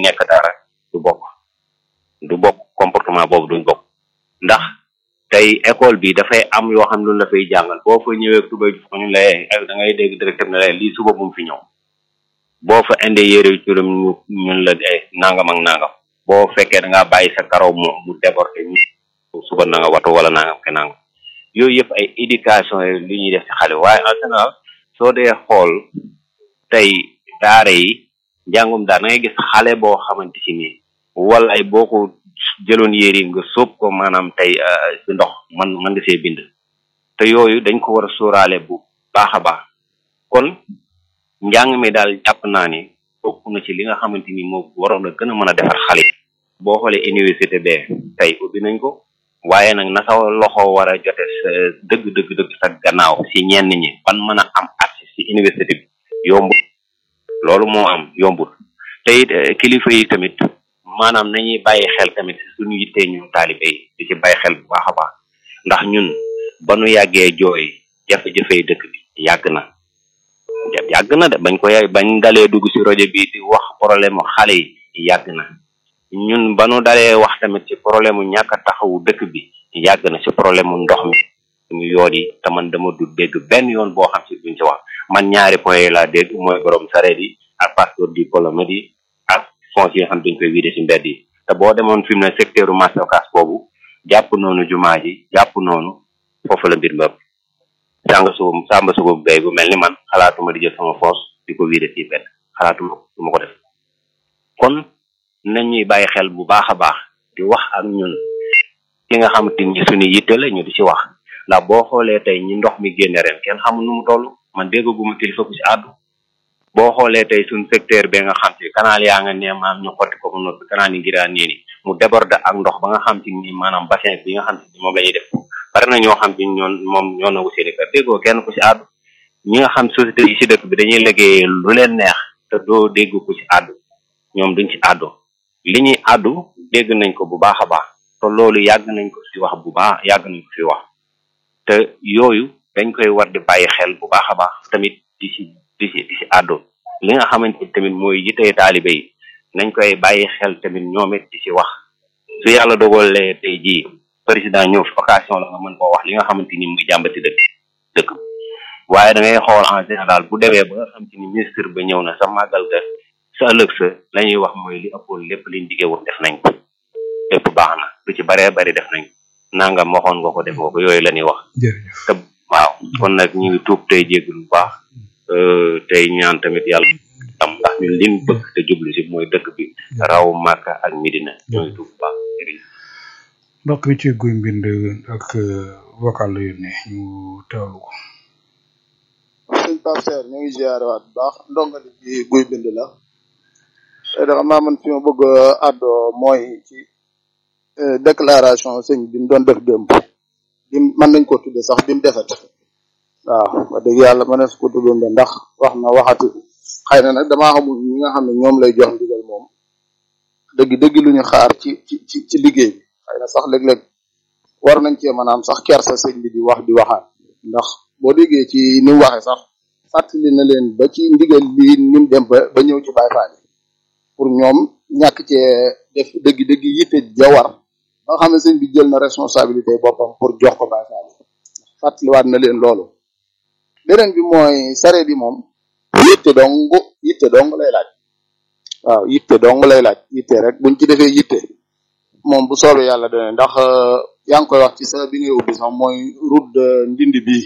nekk dara du bokk du bokk comportement boobu duñ bokk ndax tey école bi dafay am yoo xam lu la fay jàngal boo fa ñëwee tubay ju ñu lay da ngay dégg directeur ne lay lii suba bu mu fi ñëw boo fa indee yére yu turam ñu ñun la ay nangam ak nangam boo fekkee da ngaa bàyyi sa karaw mu mu débordé ñu suba na nga watu wala nangam ke nangam yooyu yëpp ay éducation li ñuy def ci xale waaye en général soo dee xool tey daara yi njàngum daara da ngay gis xale boo xamante ci nii wala ay boo ko jëloon yére yi nga sóob ko maanaam tey ci ndox man man nga see bind te yooyu dañ ko war a sóoraale bu baax a baax kon njàng mi daal jàpp naa ni bokk na ci li nga xamante ni moo waroon a gën a mën a defar xale boo xoolee université bee tey ubbi nañ ko waaye nag na sa loxo war a jote sa dëgg dëgg dëgg sa gannaaw si ñenn ñi ban mën a am accès si université bi yombul loolu moo am yombul te it kilifa yi tamit maanaam nañuy bàyyi xel tamit suñu yittee ñun taalibe yi di ci bàyyi xel bu baax a baax ndax ñun ba nu yàggee jooy jafe-jafe dëkk bi yàgg na yàgg na de bañ ko yàgg bañ dalee dugg si rajo bi di wax problème xale yi yàgg na ñun ba nu dalee wax tamit ci problème mu ñàkk a taxawu dëkk bi yàgg na ci problème mu ndox mi ñu yoon yi te man dama du dégg benn yoon boo xam si duñ ci wax man ñaari point yi laa dégg mooy borom sareet yi ak passeport diplomate yi ak fonds yi nga xam dañ koy vidé ci mbedd yi te boo demoon fi mu ne secteur u marché Ocass boobu jàpp noonu jumaa ji jàpp noonu foofu la mbir mbëpp sàng su sàmba sugu bay bu mel ni man xalaatuma di jël sama force di ko vidé ci mbedd xalaatuma du ma ko def kon nañ ñuy bàyyi xel bu baax a baax di wax ak ñun ki nga xamante ni suñu yitte la ñu di ci wax ndax boo xoolee tey ñi ndox mi génne ren kenn xamul nu mu toll man déggaguma kilifa ku ci àddu boo xoolee tey suñ secteur bi nga xam ci canal yaa nga nee maam ñu xotti ko mu noppi canal yi ngiraan nii ni mu déborde ak ndox ba nga xam ci ni maanaam bassin bi nga xam ci moom la ñuy def bari na ñoo xam ci ñoon moom ñoo nangu seeni kër déggoo kenn ku ci àddu ñi nga xam société yi ci dëkk bi dañuy liggéey lu leen neex te doo dégg ku ci àddu ñoom duñ ci àddu li ñuy àddu dégg nañ ko bu baax a baax te loolu yàgg nañ ko ci wax bu baax yàgg nañ ko fi wax te yooyu dañ koy war di bàyyi xel bu baax a baax tamit di ci di ci di ci àddu li nga xamante ni tamit mooy yitey taalibe yi nañ koy bàyyi xel tamit ñoom it di ci wax su yàlla dogalee tey jii président ñëw fi occasion la nga mën koo wax li nga xamante ni muy jàmbati dëkk dëkk waaye da ngay xool en général bu demee ba nga xam te ni ministre ba ñëw na sa màggal ga sa ëllëg sa la ñuy wax mooy li ëppoon lépp liñ diggee woon def nañ ko lépp baax na lu ci baree bari def nañ ko nangam waxoon nga ko def nga ko yooyu la ñuy wax te waaw kon nag ñu ngi tuub tey jéggul bu baax tey ñaan tamit yàlla am ndax ñun liñ bëgg te jublu si mooy dëkk bi raw Màkka ak Medina ñoo ngi tuub bu baax mbokk mi ci guy mbind ak vocal la yónnee ñu teewlu ko sëñ Pape Serre ñu ngi ziare waat bu baax ndongali ci guy bind la te da xam naa man fi ma bëgg a àddoo mooy ci déclaration sëñ bi mu doon def démb bi mën nañ ko tudde sax bi mu defet waaw wax dëgg yàlla mën na su ko tuddoon de ndax wax na waxati xëy na nag damaa xamul ñi nga xam ne ñoom lay jox ndigal moom dëgg dëgg lu ñu xaar ci ci ci ci liggéey bi xëy na sax léeg-léeg war nañ cee maanaam sax kersa sëñ bi di wax di waxaat ndax boo déggee ci ni mu waxee sax fàttali na leen ba ci ndigal lii ni mu dem ba ba ñëw ci Baay Faal pour ñoom ñàkk cee def dëgg-dëgg yitte ja war ba nga xam ne sëñ bi jël na responsabilité boppam pour jox ko Baay Faal fàttaliwaat na leen loolu beneen bi mooy sareet yi moom yitte dong yitte dong lay laaj waaw yitte dong lay laaj yitte rek buñ ci defee yitte moom bu soobee yàlla dana ndax yaa ngi koy wax ci sa bi ngay ubbi sax mooy route de ndindi bii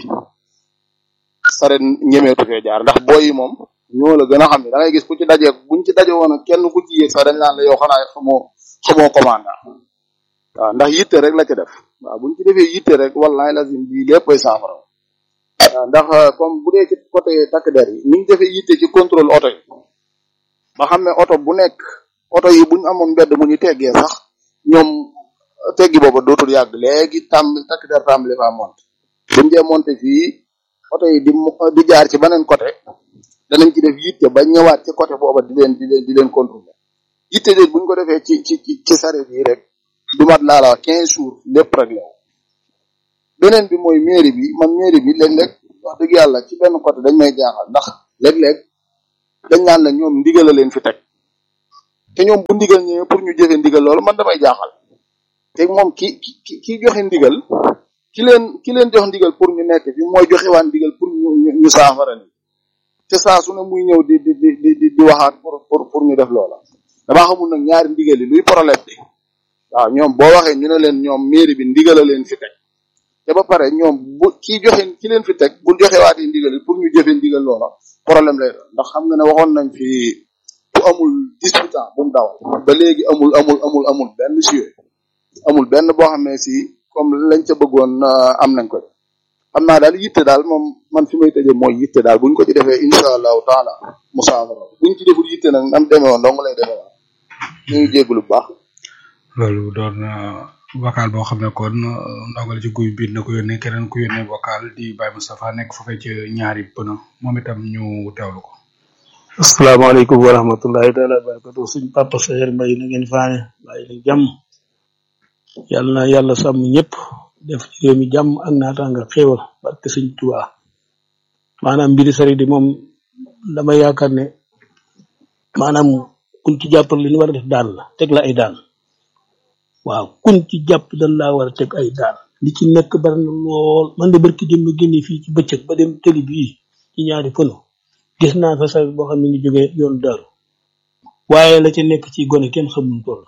sareet ñemeetu fee jaar ndax booy yi moom ñoo la gën a xam ne da ngay gis ku ci daje buñ ci daje woon ak kenn ku ci yéeg sax dañ naan la yow xanaa xamoo xamoo commandant waaw ndax yitte rek la ci def waaw buñ ci defee yitte rek wallahi lazim bii léppay saafara waaw ndax comme bu dee ci côté takk der yi niñ defee yitte ci contrôle oto yi ba xam ne oto bu nekk oto yi buñ amoon mbedd mu ñu teggee sax ñoom teggi booba dootul yàgg léegi tàmbali takk der tàmbali faa monté buñ dee monté fii oto yi di di jaar ci beneen côté danañ ci def yitte ba ñëwaat ci côté booba di leen di leen di leen contrôler yitte déet buñ ko defee ci ci ci ci sareet yi rek du mat laa la wax quinze jours lépp rek la beneen bi mooy mairie bi man mairie bi léeg-léeg wax dëgg yàlla ci benn côté dañ may jaaxal ndax léeg-léeg dañ naan la ñoom ndigal la leen fi teg te ñoom bu ndigal ñëwee pour ñu jëfe ndigal loolu man damay jaaxal te moom ki ki ki joxe ndigal ki leen ki leen jox ndigal pour ñu nekk fi mooy joxe waan ndigal pour ñu ñu ñu saafara ni te saa su ne muy ñëw di di di di di waxaat pour pour pour ñu def loola damaa xamul nag ñaari ndigal yi luy problème bi waaw ñoom boo waxee ñu ne leen ñoom mairie bi ndigal a leen fi teg te ba pare ñoom bu kii joxe ki leen fi teg bu joxe waatee ndigal yi pour ñu jëfe ndigal loola problème lay doon ndax xam nga ne waxoon nañ fi bu amul disputant bu mu dawal ba léegi amul amul amul amul benn suye amul benn boo xam ne si comme lañ ca bëggoon am nañ ko xam naa daal yitte daal moom man fi may tëjee mooy yitte daal buñ ko ci defee incha allahu taala musaafara buñ ci deful yitte nag nam demee woon dong lay demee woon ñu ngi jégalu bu baax. loolu doon vocal boo xam ne kon ndogal ci guy biir na ko yónnee keneen ku yónnee vocal di Baye Moustapha nekk foofee ci ñaari pëna moom itam ñu teewlu ko. asalaamaaleykum wa rahmatullahi taala wa barakatu suñ papa Sayer Mbaye na ngeen faane bàyyi la jàmm yàlla na yàlla sàmm ñëpp def ci réew mi jàmm ak naataanga xéewal barke sëñ Tuubaa maanaam mbiri sari di moom dama yaakaar ne maanaam kun ci jàppal li ñu war a def daan la teg la ay daan waaw kun ci jàpp dañ laa war a teg ay daan li ci nekk bari na lool man de barki dem ma génne fii ci bëccëg ba dem tëli bii ci ñaari pëno gis naa fa sax boo xam ne ngi jógee yoon daaru waaye la ca nekk ci gone kenn xamul toll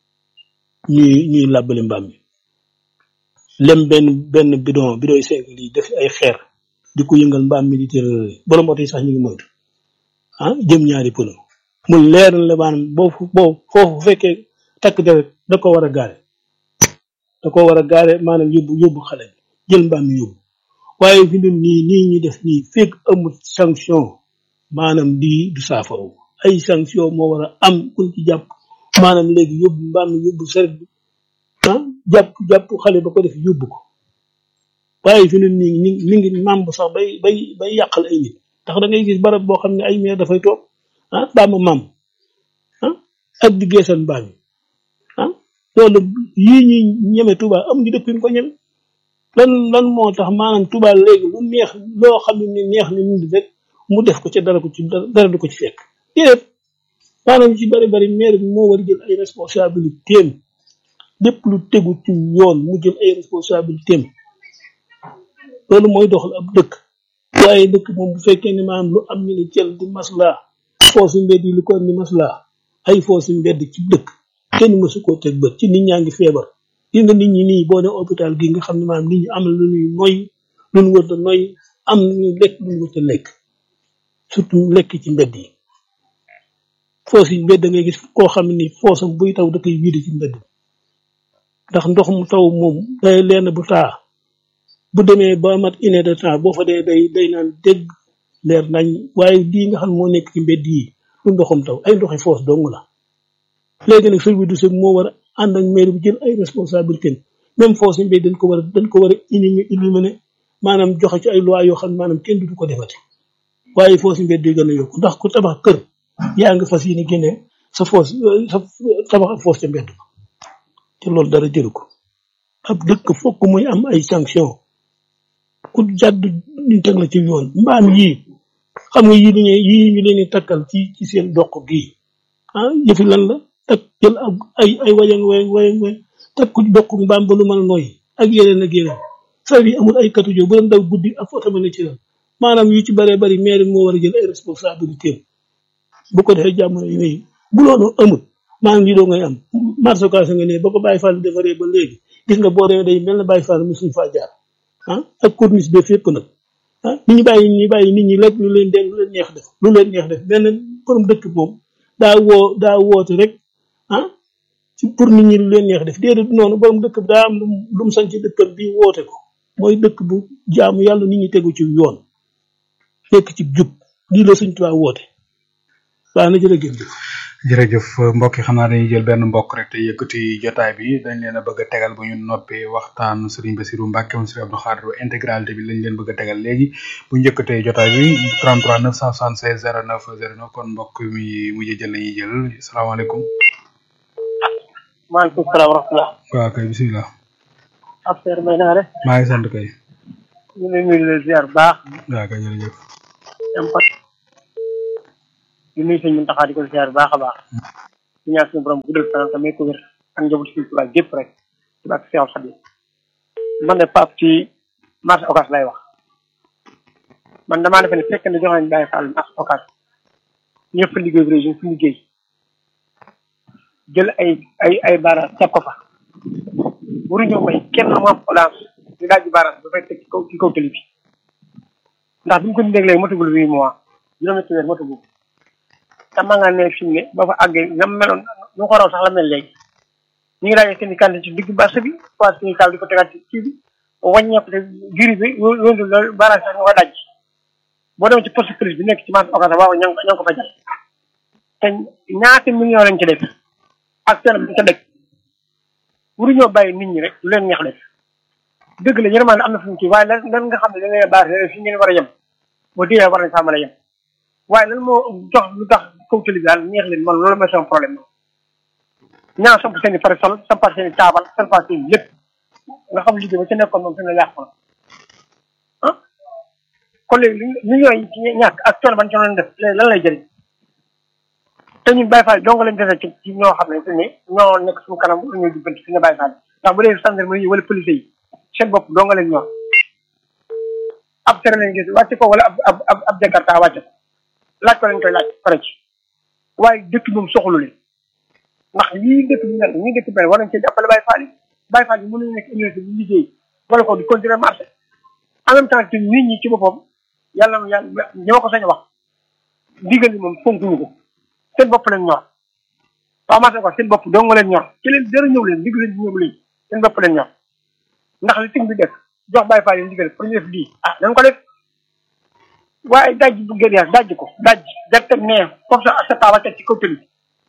ñuy ñuy làbbali mbaam mi lem benn benn bidon bidon yi cinq lii def ay xeer di ko yëngal mbaam mi di tërërëri borom oto yi sax ñu ngi moytu ah jëm ñaari pëno mu leer la maanaam boo boo foofu fekkee takk deret da ko war a gaare da ko war a gaare maanaam yóbbu yóbbu xale bi jël mbaam mi yóbbu waaye fi mu nii nii ñu def nii fekk amul sanction maanaam di du saafara ay sanction moo war a am kuñ ci jàpp maanaam léegi yóbbu mbaam mi yóbbu seret bi ah jàpp jàpp xale ba ko def yóbbu ko waaye fi mu nii mi mi ngi màmb sax bay bay bay yàqal ay nit ndax da ngay gis barab boo xam ne ay meer dafay toog ah mbaama màmb ah ak di geesal mbaam yi ah loolu yii ñuy ñeme Touba amuñu dëkk yu ñu ko ñeme lan lan moo tax maanaam Touba léegi lu neex loo xam ne ni neex ni nit rek mu def ko ca dara ko ci dara du ko ci fekk déedéet maanaam ci bari bari maire bi moo war a jël ay responsabilité am lépp lu tegu ci yoon mu jël ay responsabilité am loolu mooy doxal ab dëkk waaye dëkk moom bu fekkee ne maanaam lu am ñu ne cel di maslaa foosu mbedd yi lu ko am ni maslaa ay foosu mbedd ci dëkk kenn mësu koo teg bët ci nit ñaa ngi feebar gis nga nit ñi nii boo ne hôpital gi nga xam ne maanaam nit ñi am lu ñuy noy lu ñu wër noy am lu ñuy lekk lu ñu wër lekk surtout lekk ci mbedd yi foos yi mbedd da ngay gis koo xam ne ni foosam buy taw da koy wiide ci mbedd ndax ndox mu taw moom day leen bu taa bu demee ba mat une heure de temps boo fa dee day day naan dégg leer nañ waaye lii nga xam moo nekk ci mbedd yi lu ndoxam taw ay ndoxi foos dong la léegi nag service du sec moo war a ànd ak maire bi jël ay responsabilité même foos yi mbedd dañ ko war a dañ ko war a éliminer maanaam joxe ci ay loi yoo xam ne maanaam kenn du ko defati waaye foos yi mbedd yi gën a yokku ndax ku tabax kër yaa ngi fas yéene génne sa foos sa tabax ak foos ca mbedd ba te loolu dara jëru ko ab dëkk fokk muy am ay sanction ku jàdd ñu teg la ci yoon mbaam yii xam nga yii dañuy yii ñu leen di takkal ci ci seen doq gii ah yëfi lan la tak jël ak ay ay wayang wayang wayang wayang teg ko ci doq mbaam ba lu mën a noyyi ak yeneen ak yeneen sar yi amul ay katujo bu doon daw guddi ak foto ma ne ci lan maanaam yu ci bëree bëri maire moo war a jël ay responsabilité bu ko defee jamono yi nii bu loolu amul maanaam lii doo ngay am marché occasion nga ne ba ko Baye Fall defaree ba léegi gis nga boo demee day mel na Baye Fall mosuñ faa jaar ah ak corniche bi fépp nag ah ni ñu bàyyi ñu bàyyi nit ñi lekk lu leen dégg lu leen neex def lu leen neex def benn borom dëkk moom daa woo daa woote rek ah ci pour nit ñi lu leen neex def déedéet noonu borom dëkk bi daa am lu lu mu sañ ci dëkkam bi woote ko mooy dëkk bu jaamu yàlla nit ñi tegu ci yoon nekk ci jub lii la suñ tubaab woote baax na jërëjëf jërëjëf mbokk yi xam naa dañuy jël benn mbokk rek te yëkkati jotaay bi dañ leen a bëgg a tegal bu ñu noppee waxtaan Serigne Bassirou Mbacke moom Serigne Abdou Khadre intégralité bi lañ leen bëgg a tegal léegi bu ñu yëkkatee jotaay bi 33 976 09 09 kon mbokk mi mujj jël lañuy jël salaamaaleykum. maaleykum salaam wa rahmatulah. waaw kay bisimilah. affaire may na nga def. maa ngi sant kay. ñu ngi nuyu leen ziar bu baax. waaw kay jërëjëf. dem pat. di nuyu sëñ Muntaxa di ko ziar bu baax a baax. di ñaan suñu borom guddal fan tamit ko wér ak njaboot suñu tubaab gépp rek ci bàkk Seexul Xadiim man de Pape ci marché Ocass lay wax man damaa defe ne fekk ne jox nañ Baye Fall marché Ocass ñëpp fa liggéey région fi liggéey jël ay ay ay baaraas teg ko fa waruñoo may kenn mu am audience di daaj baaraas ba fay teg ci kaw ci kaw tëli bi ndax bi mu ko déglee matagul huit mois juróomi weer matagul te ma nga ne fi mu ne ba fa àggee nga meloon nu ko raw sax la mel léegi ñu ngi daajee seen i kànd ci digg marché bi fois suñu taal di ko tegaat ci kii bi wàññeeku te juri bi yóndu loolu baaraas sax ñu ko daj boo demee ci poste police bi nekk ci marché Ocass waaw ña ngi ko fa jàll te ñaata million lañ ci def ak seen bi ca dëkk waruñoo bàyyi nit ñi rek lu leen neex def dëgg la yërmande am na fu mu ci waaye lan lan nga xam ne da ngay baax fi ngeen war a yem boo déggee war nañ faa mën a yem waaye lan moo jox lu tax kaw tali bi daal neex leen man loolu mooy sama problème ñaa samp seen i parasol sampal seen i taabal sampal seen i lépp nga xam liggéey ba ca nekkoon moom fi ne yàqu na ah kon léegi millions yi ci ñàkk ak coono ban coono def léegi lan lay jëriñ te ñun Baye Fall dong lañ defee ci ci ñoo xam ne te ni ñoo nekk suñu kanam lu ñuy jubbanti fi nga Baye Fall ndax bu dee gendarmerie wala police yi seen bopp dong lañ ñor ab tere lañ gis wàcce ko wala ab ab ab ab jakarta wàcce ko laaj ko lañ koy laaj pare ci waaye dëkk moom soxlu leen ndax lii dëkk bi mel ñii dëkk bi mel war nañ cee jàppale Baye Fall yi Baye Fall yi mënuñu nekk université bi liggéey wala ko di continuer marché en même temps que nit ñi ci boppam yàlla na yàlla ñoo ko sañ a wax ndigal li moom fonkuñu ko seen bopp leen ñor waaw marché ko seen bopp dong nga leen ñor ci leen dara ñëw leen digg leen ñëw leen seen bopp leen ñor ndax li tim bi def jox Baye Fall yi ndigal pour ñu def lii ah nañ ko def waaye daj bu gën daj ko daj def teg nee comme ça sa taaba teg ci kaw tëli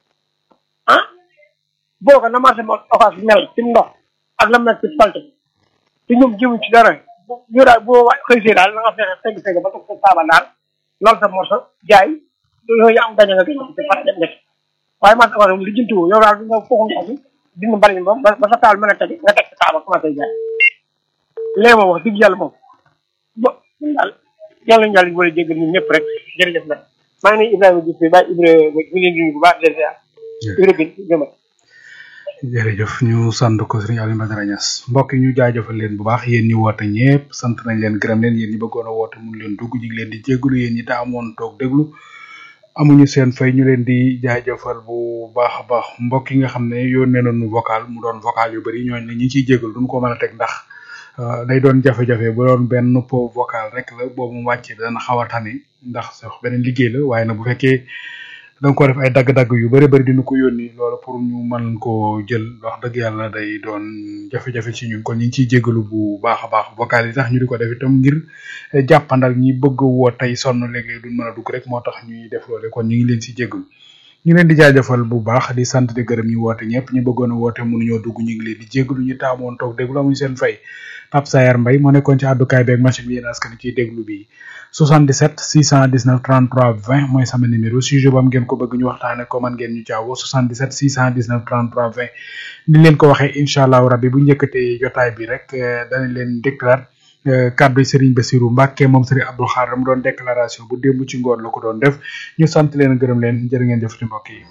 ah boo ko na marché Ocass mel ci ndox ak la mel ci salte te ñoom jëmuñ ci dara ñu daal boo xëy see daal na nga fexe fegg fegg ba teg sa taaba daal loolu sa morso jaay yooyu am gañ nga gañ te pare dem def waaye marché Ocass moom li jëntu yow daal nga foofu ndox bi dindi mbali mi ba ba sa taal mën a teg nga teg sa taaba commencé jaay léegi moom wax dëgg yàlla moom bo daal yàlla ñu yàlla ñu boole jéggal ñun ñëpp rek jërëjëf nag maa ngi nuyu Ibrahima Diouf bi bàyyi Ibrahima ñu leen di bu baax leen ziar Ibrahima bi jëmal jërëjëf ñu sant ko sëriñ Aliou Badara Niass mbokk yi ñu jaajëfal leen bu baax yéen ñi woote ñëpp sant nañ leen gërëm leen yéen ñi bëggoon a woote mun leen dugg ñu ngi leen di jégalu yéen ñi te amoon toog déglu amuñu seen fay ñu leen di jaajëfal bu baax a baax mbokk yi nga xam ne yónnee nañu vocal mu doon vocal yu bari ñooñu ne ñi ciy jégalu duñ ko mën a teg ndax day doon jafe-jafe bu doon benn po vocal rek la boobu mu wàccee dana xaw a tane ndax sax beneen liggéey la waaye nag bu fekkee da nga ko def ay dagg-dagg yu bëri bëri dina ko yónni loolu pour ñu mën koo jël wax dëgg yàlla day doon jafe-jafe ci ñun kon ñu ngi ciy jégalu bu baax a baax vocal yi tax ñu di ko def itam ngir jàppandal ñi bëgg woo tey sonn léeg-léeg duñ mën a dugg rek moo tax ñuy def loole kon ñu ngi leen ci jégalu ñu leen di jaajëfal bu baax di sant di gërëm ñu woote ñëpp ñu bëggoon a woote mënuñoo dugg ñu ngi leen di jégalu ñu taamoon toog déglu amuñu seen fay Pape Sayar Mbaye moo nekkoon ci àddukaay beeg machine bi yéen askan ciy déglu bi 77 619 33 20 mooy sama numéro sujet bu am ngeen ko bëgg ñu waxtaane ko man ngeen ñu caawoo 77 619 33 20 ni leen ko waxee incha allahu rabbi bu njëkkatee jotaay bi rek danañ leen déclare kàddu Serigne Bassirou Mbacke moom Serigne Abdou Khadre mu doon déclaration bu démb ci ngoon la ko doon def ñu sant leen gërëm leen jërë ngeen jëf ci mbokk yi.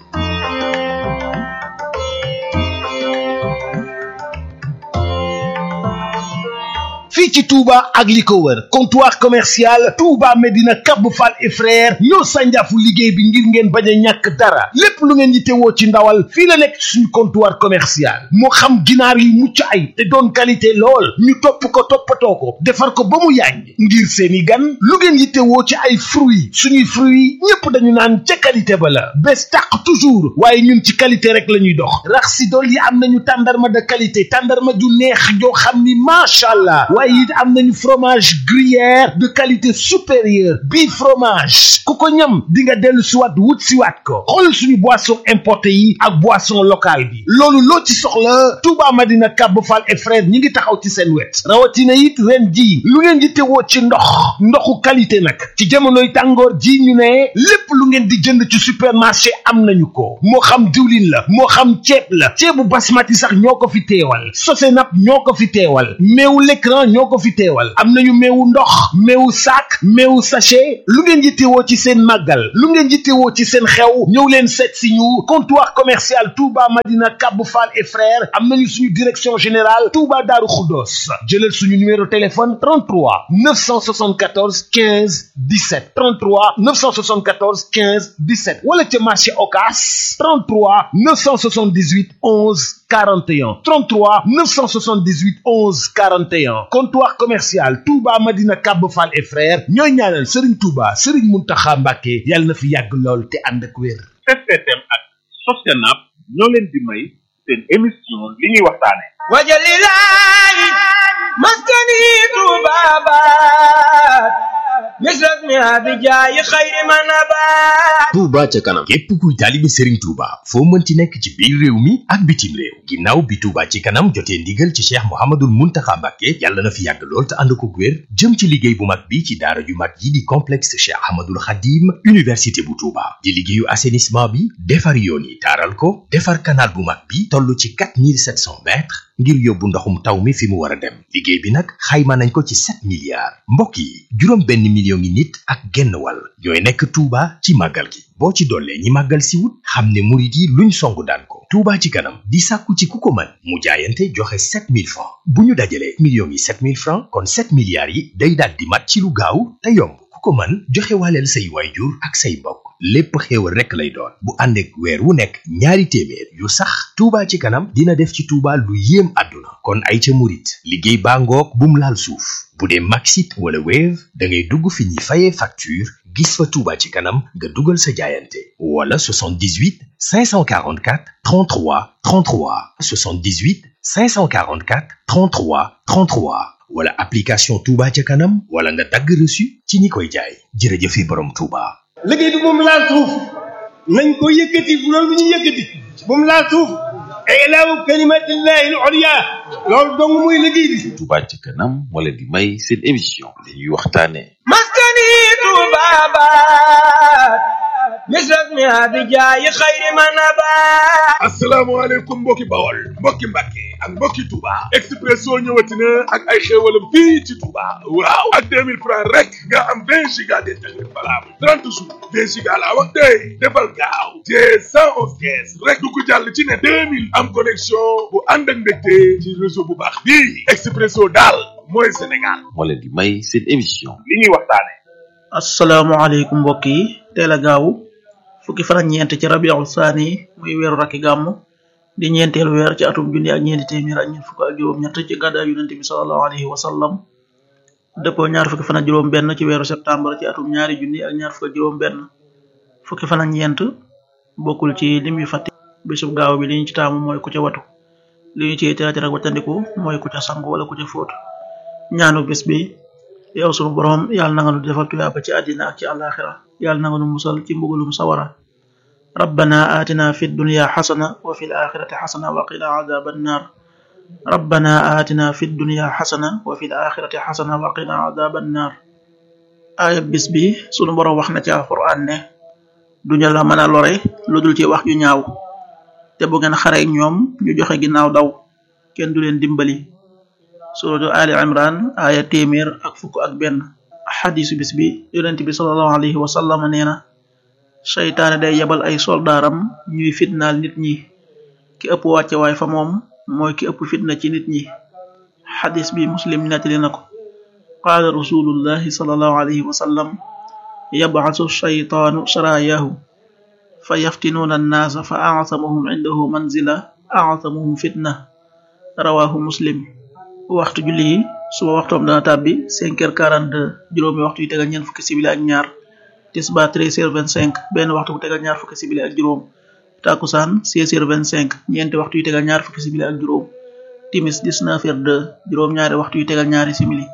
fii ci Touba ak li ko wër comptoir commercial Touba Medina Cap Fall et frère ñoo sànjaafu liggéey bi ngir ngeen bañ a ñàkk dara lépp lu ngeen yittewoo ci ndawal fii la nekk suñu comptoir commercial moo xam ginaar yu mucc ay te doon qualité lool ñu topp ko toppatoo ko defar ko ba mu yàññ ngir seeni gan lu ngeen yittewoo ci ay fruits suñuy fruits ñépp dañu naan ca qualité ba la bés tàq toujours waaye ñun ci qualité rek la ñuy dox rax si dool yi am nañu tàndarma de qualité tàndarma ju neex joo xam ni macha allah waaye it am nañu fromage gruyère de qualité supérieure bii fromage ku ko ñam di nga dellu siwaat wut siwaat ko xool suñu boisson importé yi ak boisson locale bi loolu loo ci soxla Touba Madina Kab Fall et frère ñi ngi taxaw ci seen wet rawatina it ren ji lu ngeen di teewoo ci ndox ndoxu qualité nag ci jamonoy tàngoor ji ñu ne lépp lu ngeen di jënd ci supermarché am nañu ko moo xam diwlin la moo xam ceeb la ceebu basmati sax ñoo ko fi teewal Sosenap ñoo ko fi teewal meewu l'écran ñoo moo ko fi teewal am nañu meewu ndox meewu saak meewu sachet lu ngeen yittewoo ci seen màggal lu ngeen yittewoo ci seen xew ñëw leen seet si ñu comptoir commercial Touba Madina Kabou Fall et frères am nañu suñu direction générale Touba Darou Khoudoss jëlal suñu numéro téléphone 33 974 15 17 33 974 15 17 wala ca marché Ocass 33 978 11 41 33 978 11 41 comptoir commercial Touba Madina Kabou Fall et frères ñooy ñaanal Serigne Touba Serigne Mountakha Mbacké yàlla na fi yàgg lool te ànd ak wér. STM ak Sosenap ñoo leen di may seen émission li ñuy waxtaane wajalilahi maskani tubabat misras mi abijaayi xayri manabat Touba ca kanam képp kuy taalibe Serigne Touba foo mënti nekk ci biir réew mi ak bitim réew ginnaaw bi Touba ci kanam jotee ndigal ci Cheikh Mouhamadoul Mountakha Mbacké yàlla na fi yàgg lool te ànd ko wér jëm ci liggéey bu mag bi ci daara ju mag yi di complexe Cheikh Ahmadoul Khadim université bu Touba di liggéeyu assainissement bi defar yoon yi taaral ko defar canal bu mag bi toll ci 4700 mètres ngir yóbbu ndoxum taw mi fi mu war a dem liggéey bi nag xayma nañ ko ci 7 milliards mbokk yi juróom benn million ngi nit ak genn wàll ñooy nekk Touba ci màggal gi boo ci dollee ñi màggal si wut xam ne murit yi luñ songu daan ko Touba ci kanam di sàkku ci ku ko mën mu jaayante joxe 7000 francs bu ñu dajalee millions yi 7000 francs kon 7 milliards yi day daal di mat ci lu gaaw te yomb ku ko mën joxe waaleel say waayjur ak say mbokk lépp xéewal rekk lay doon bu ànd ak weer wu nekk ñaari téeméer yu sax Touba ci kanam dina def ci Touba lu yéem àdduna kon ay ca murit liggéey baa ngoog bum laal suuf bu dee Maxit wala Wave da ngay dugg fi ñuy fayee facture gis fa Touba ci kanam nga dugal sa jaayante wala 78 544 33 33 78 544 33 33 wala application Touba ca kanam wala nga dagg reçu ci ñi koy jaay jërëjëfe borom Touba. liggéey bi moom laal suuf nañ ko yëkkati bu loolu lu ñu yëkkati bu mu laal suuf ilaawu kalimatillahi al ulya loolu dong muy liggéey bi Touba ci kanam moo leen di may seen émission li ñuy waxtaane maskani tubabat misras mi abijaayi xayri manabat asalaamaaleykum mbokki bawol mbokki mbàkke ak mbokki Touba Expresso ñëwati na ak ay xéewalam fii ci Touba waaw ak 2000 francs rek nga am 20 giga d'internet valable 30 jours 20 giga laa wax tey defal gaaw te 111 kees rek du ko jàll ci ne 2000 am connexion bu ànd ak mbégte ci réseau bu baax bii Expresso daal mooy Sénégal moo leen di may seen émission li ñuy waxtaane asalaamaaleykum mbokk yi teel a gaawu fukki fan ak ñeent ci rabiul saani muy weeru rakki gàmm di ñeenteelu weer ci atum junni ak ñeenti téeméer ak ñeent fukk ak juróom ñett ci gàddaay yonent bi sallallahu alayhi wa sallam dëppoo ñaar fukki fan ak juróom benn ci weeru septembre ci atum ñaari junni ak ñaar fukk ak juróom benn fukki fan ak ñeent bokkul ci lim yu fàtte bisub gaaw bi li ñu ci taamu mooy ku ca watu li ñu ci teetir ak wattandiku mooy ku ca sangu wala ku ca fóot ñaanu bis bi yow sunu borom yàlla na nga nu defal tuyaaba ci àddina ak ci àllaaxira yàlla na nga nu musal ci mbugalum sawara rabbana atina fi dunya xasana wa fi alaxirati xasana wa qina adaba annar rabbana atina fi dunya xasana wa fi alaxirati xasana wa qina adaba annar aaya bis bi sunu borom wax na ci alquran ne duñu la mën a lore lu dul ci wax ju ñaaw te bu ngeen xareek ñoom ñu joxe ginnaaw daw kenn du leen dimbali suratu ali imran aya téeméer ak fukk ak benn xadisu bis bi yonent bi salallahu alayhi wa sallam nee na seytaane day yebal ay soldaaram ñuy fitnaal nit ñi ki ëpp wàcce waay fa moom mooy ki ëpp fitna ci nit ñi xadis bi muslim nettali na ko qaala rasulullahi salallahu alayhi wa sallam yabcasu shaytaanu saraayahu fa yaftinuuna annaasa fa acsamuhum cindahu manzila acsamuhum fitna rawahu muslim waxtu julli yi suba waxtoom dana tàbbi cinq heures quarante deux juróomi waxtu yi tegal ñeent fukki sibili ak ñaar tisba treize heures vingt cinq benn waxtu bu tegal ñaar fukki sibili ak juróom takusaan seize heures vingt cinq ñeenti waxtu yi tegal ñaar fukki sibili ak juróom timis dix neuf heures deux juróom ñaari waxtu yi tegal ñaari simili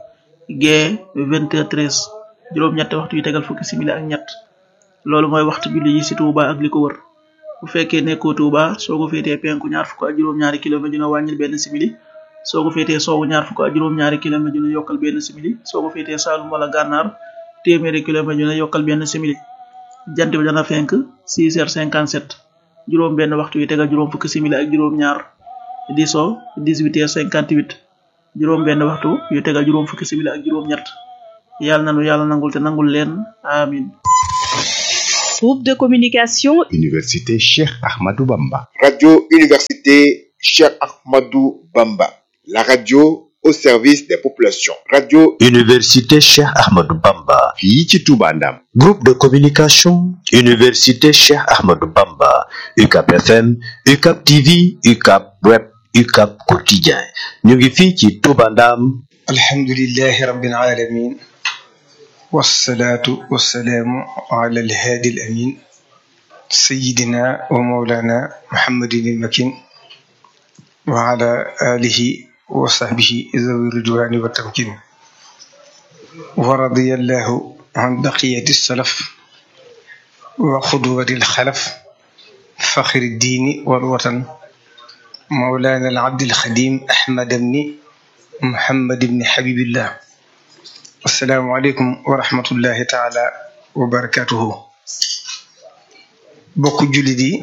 gee vingt heures treize juróom ñetti waxtu yi tegal fukki simili ak ñett loolu mooy waxtu julli yi ci Touba ak li ko wër bu fekkee nekkoo Touba soo ko féetee penku ñaar fukk ak juróom ñaari kilomètre dina wàññil benn simili soo ko féetee soowu ñaar fukk ak juróom-ñaari kilomètre dina yokkal benn simili soo ko féetee Saalum wala Gànnaar téeméeri kilomètre dina yokkal benn simili jant bi dana fenk 6 heures 57 juróom benn waxtu yi tegal juróom fukki simili ak juróom-ñaar di so 18 heures 58 juróom benn waxtu yu tegal juróom fukki simili ak juróom ñett yàlla na nu yàlla nangul te nangul leen amin Groupe de communication Université Cheikh Ahmadou Bamba. Radio Université Cheikh Ahmadou Bamba. La radio au service des populations. Radio Université Cheikh Ahmadou Bamba. fii ci Touba Ndam. Groupe de communication Université Cheikh Ahmadou Bamba. UCAP FM, UCAP TV, UCAP Web, UCAP Quotidien. ñu ngi fii ci Touba Ndam. alhamdulillahi rabbil alamin والصلاة والسلام على الهادي الأمين سيدنا ومولانا محمد المكين وعلى آله وصحبه ذوي الرضوان والتمكين ورضي الله عن بقية السلف وقدوة الخلف فخر الدين والوطن مولانا العبد الخديم أحمد بن محمد بن حبيب الله asalaamaaleykum wa rahmatullahi taala wa barakatuhu bokk jullit yi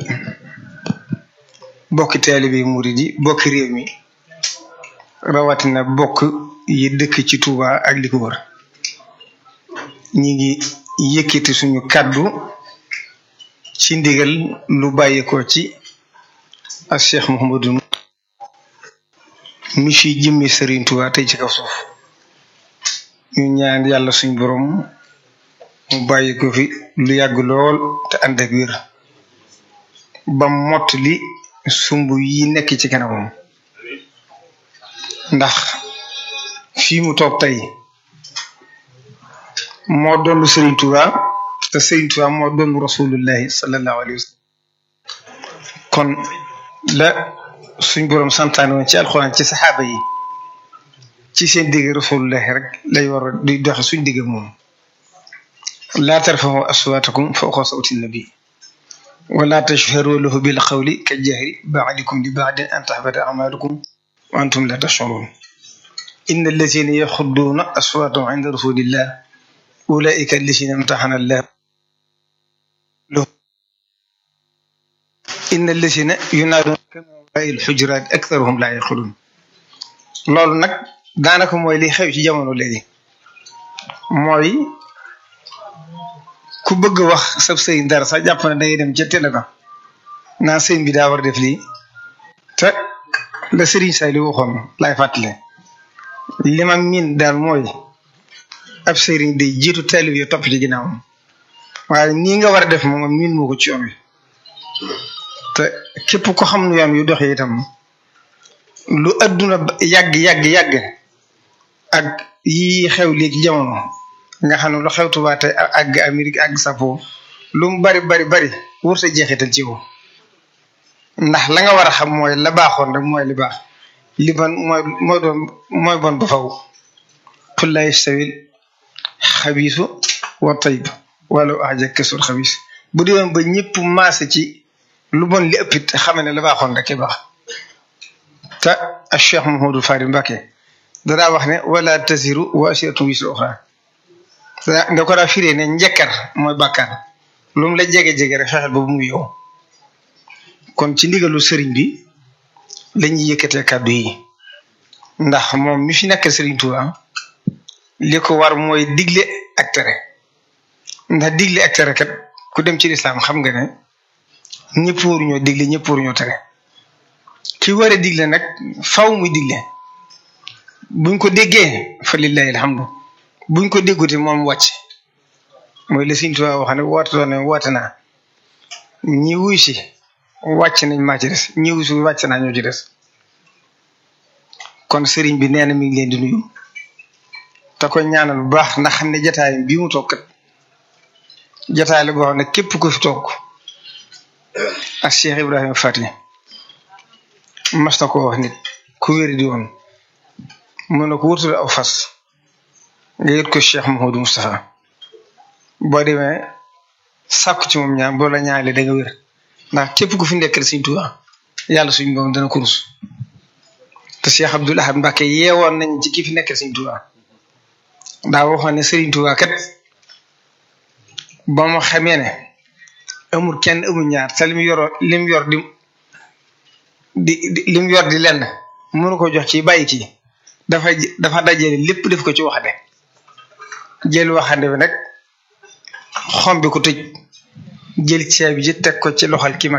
bokki taalibe murid yi bokki réew mi rawatina bokk yi dëkk ci Touba ak li ko wër ñi ngi yëkkati suñu kàddu ci ndigal lu bàyyeekoo ci ak Cheikh Mouhamadou mi fi jëmmi Serigne Touba tey ci kaw suuf ñu ñaan yàlla suñ borom mu bàyyi ko fi lu yàgg lool te ànd ak wér ba mott li sumb yi nekk ci kanamam ndax fii mu toog tey moo doon Serigne Touba te Serigne Touba moo doon rasulullahi sallallahu alayhi wa sallam kon la suñ borom santaane woon ci alxuraan ci saxaaba yi ci seen digg rasulullahi rek lay war a di doxe suñ digg moom laa tarfahu aswaatakum fawqa sawti nabi wala tashharu lahu bil qawli ka jahri baadikum li baadin an tahbata amalukum wa antum la tashurun inna allazina yaxudduuna aswaatahum inda rasulillah ulaika allazina imtaxana allah inna allazina yunaaduna kama warai alxujuraat aktharuhum la yaqilun loolu nag daanaka mooy li xew ci jamono léegi mooy ku bëgg wax sab sëy dara sax jàpp ne dangay dem ca télé ba naa sëñ bi daa war def lii te la sëriñ say li waxoon laay fàttale li ma miin daal mooy ab sëriñ day jiitu taalib yi topp ci ginnaawam waaye nii nga war a def moom miin moo ko ci yoon wi te képp ko xam nu yoon yu doxee itam lu adduna yàgg yàgg yàgg ak yi xew léegi jamono nga xam ne lu xew Tuubaa tey àgg Amérique àgg sapo lu mu bari bari bari wurta jeexital ci yow ndax la nga war a xam mooy la baaxoon rek mooy li baax li bon mooy mooy doon mooy bon ba faw qul laa yastawil xabiisu wa tayyib walaw a'jabaka sul xabiis bu dee woon ba ñëpp maase ci lu bon li ëppit xame ne la baaxoon rek baax te ak Cheikh Mouhamadou Fari Mbacké danaa wax ne wala tasiru waasiratun wisra uxra nga ko daa firee ne njëkkar mooy bàkkaar lu mu la jege-jege rek fexeel ba bu mu yow kon ci ndigalu sëriñ bi lañuy yëkkatee kàddu yi ndax moom mi fi nekk sëriñ Touba li ko war mooy digle ak tere ndax digle ak tere kat ku dem ci lislaam xam nga ne ñëpp waruñoo digle ñëpp waruñoo tere ki war a digle nag faw muy digle buñ ko déggee fa lillahi alhamdu buñ ko dégguti moom wàcc mooy la Sëriñ Tuubaa wax ne woote doon ne woote naa ñi wuy si wàcc nañ maa ci des ñi wuy si wàcc naa ñoo ci des kon sëriñ bi nee na mi ngi leen di nuyu te ko ñaanal bu baax ndax xam ne jataay bii mu toog kat jataay la boo xam ne képp ku fi toog ak Cheikh Ibrahima Fati mas na ko wax nit ku wéri di woon mun na ko wutul aw fas nga yët ko Cheikh Mouhamadou Moustapha boo demee sàkku ci moom ñaan boo la ñaanale da nga wér ndax képp ku fi nekkal Sëriñ Tuubaa yàlla suñ boom dana ko rus te Cheikh Abdoul Ahad Mbacké yeewoon nañ ci ki fi nekkal Sëriñ Tuubaa daa waxoon ne Sëriñ Tuubaa kat ba ma xamee ne amul kenn amul ñaar te lim yor lim yor di di lim yor di lenn mënu ko jox ci bàyyi kii dafa dafa dajale lépp def ko ci waxande jël waxande bi nag xom bi ko tëj jël ceeb ji teg ko ci loxol ki mag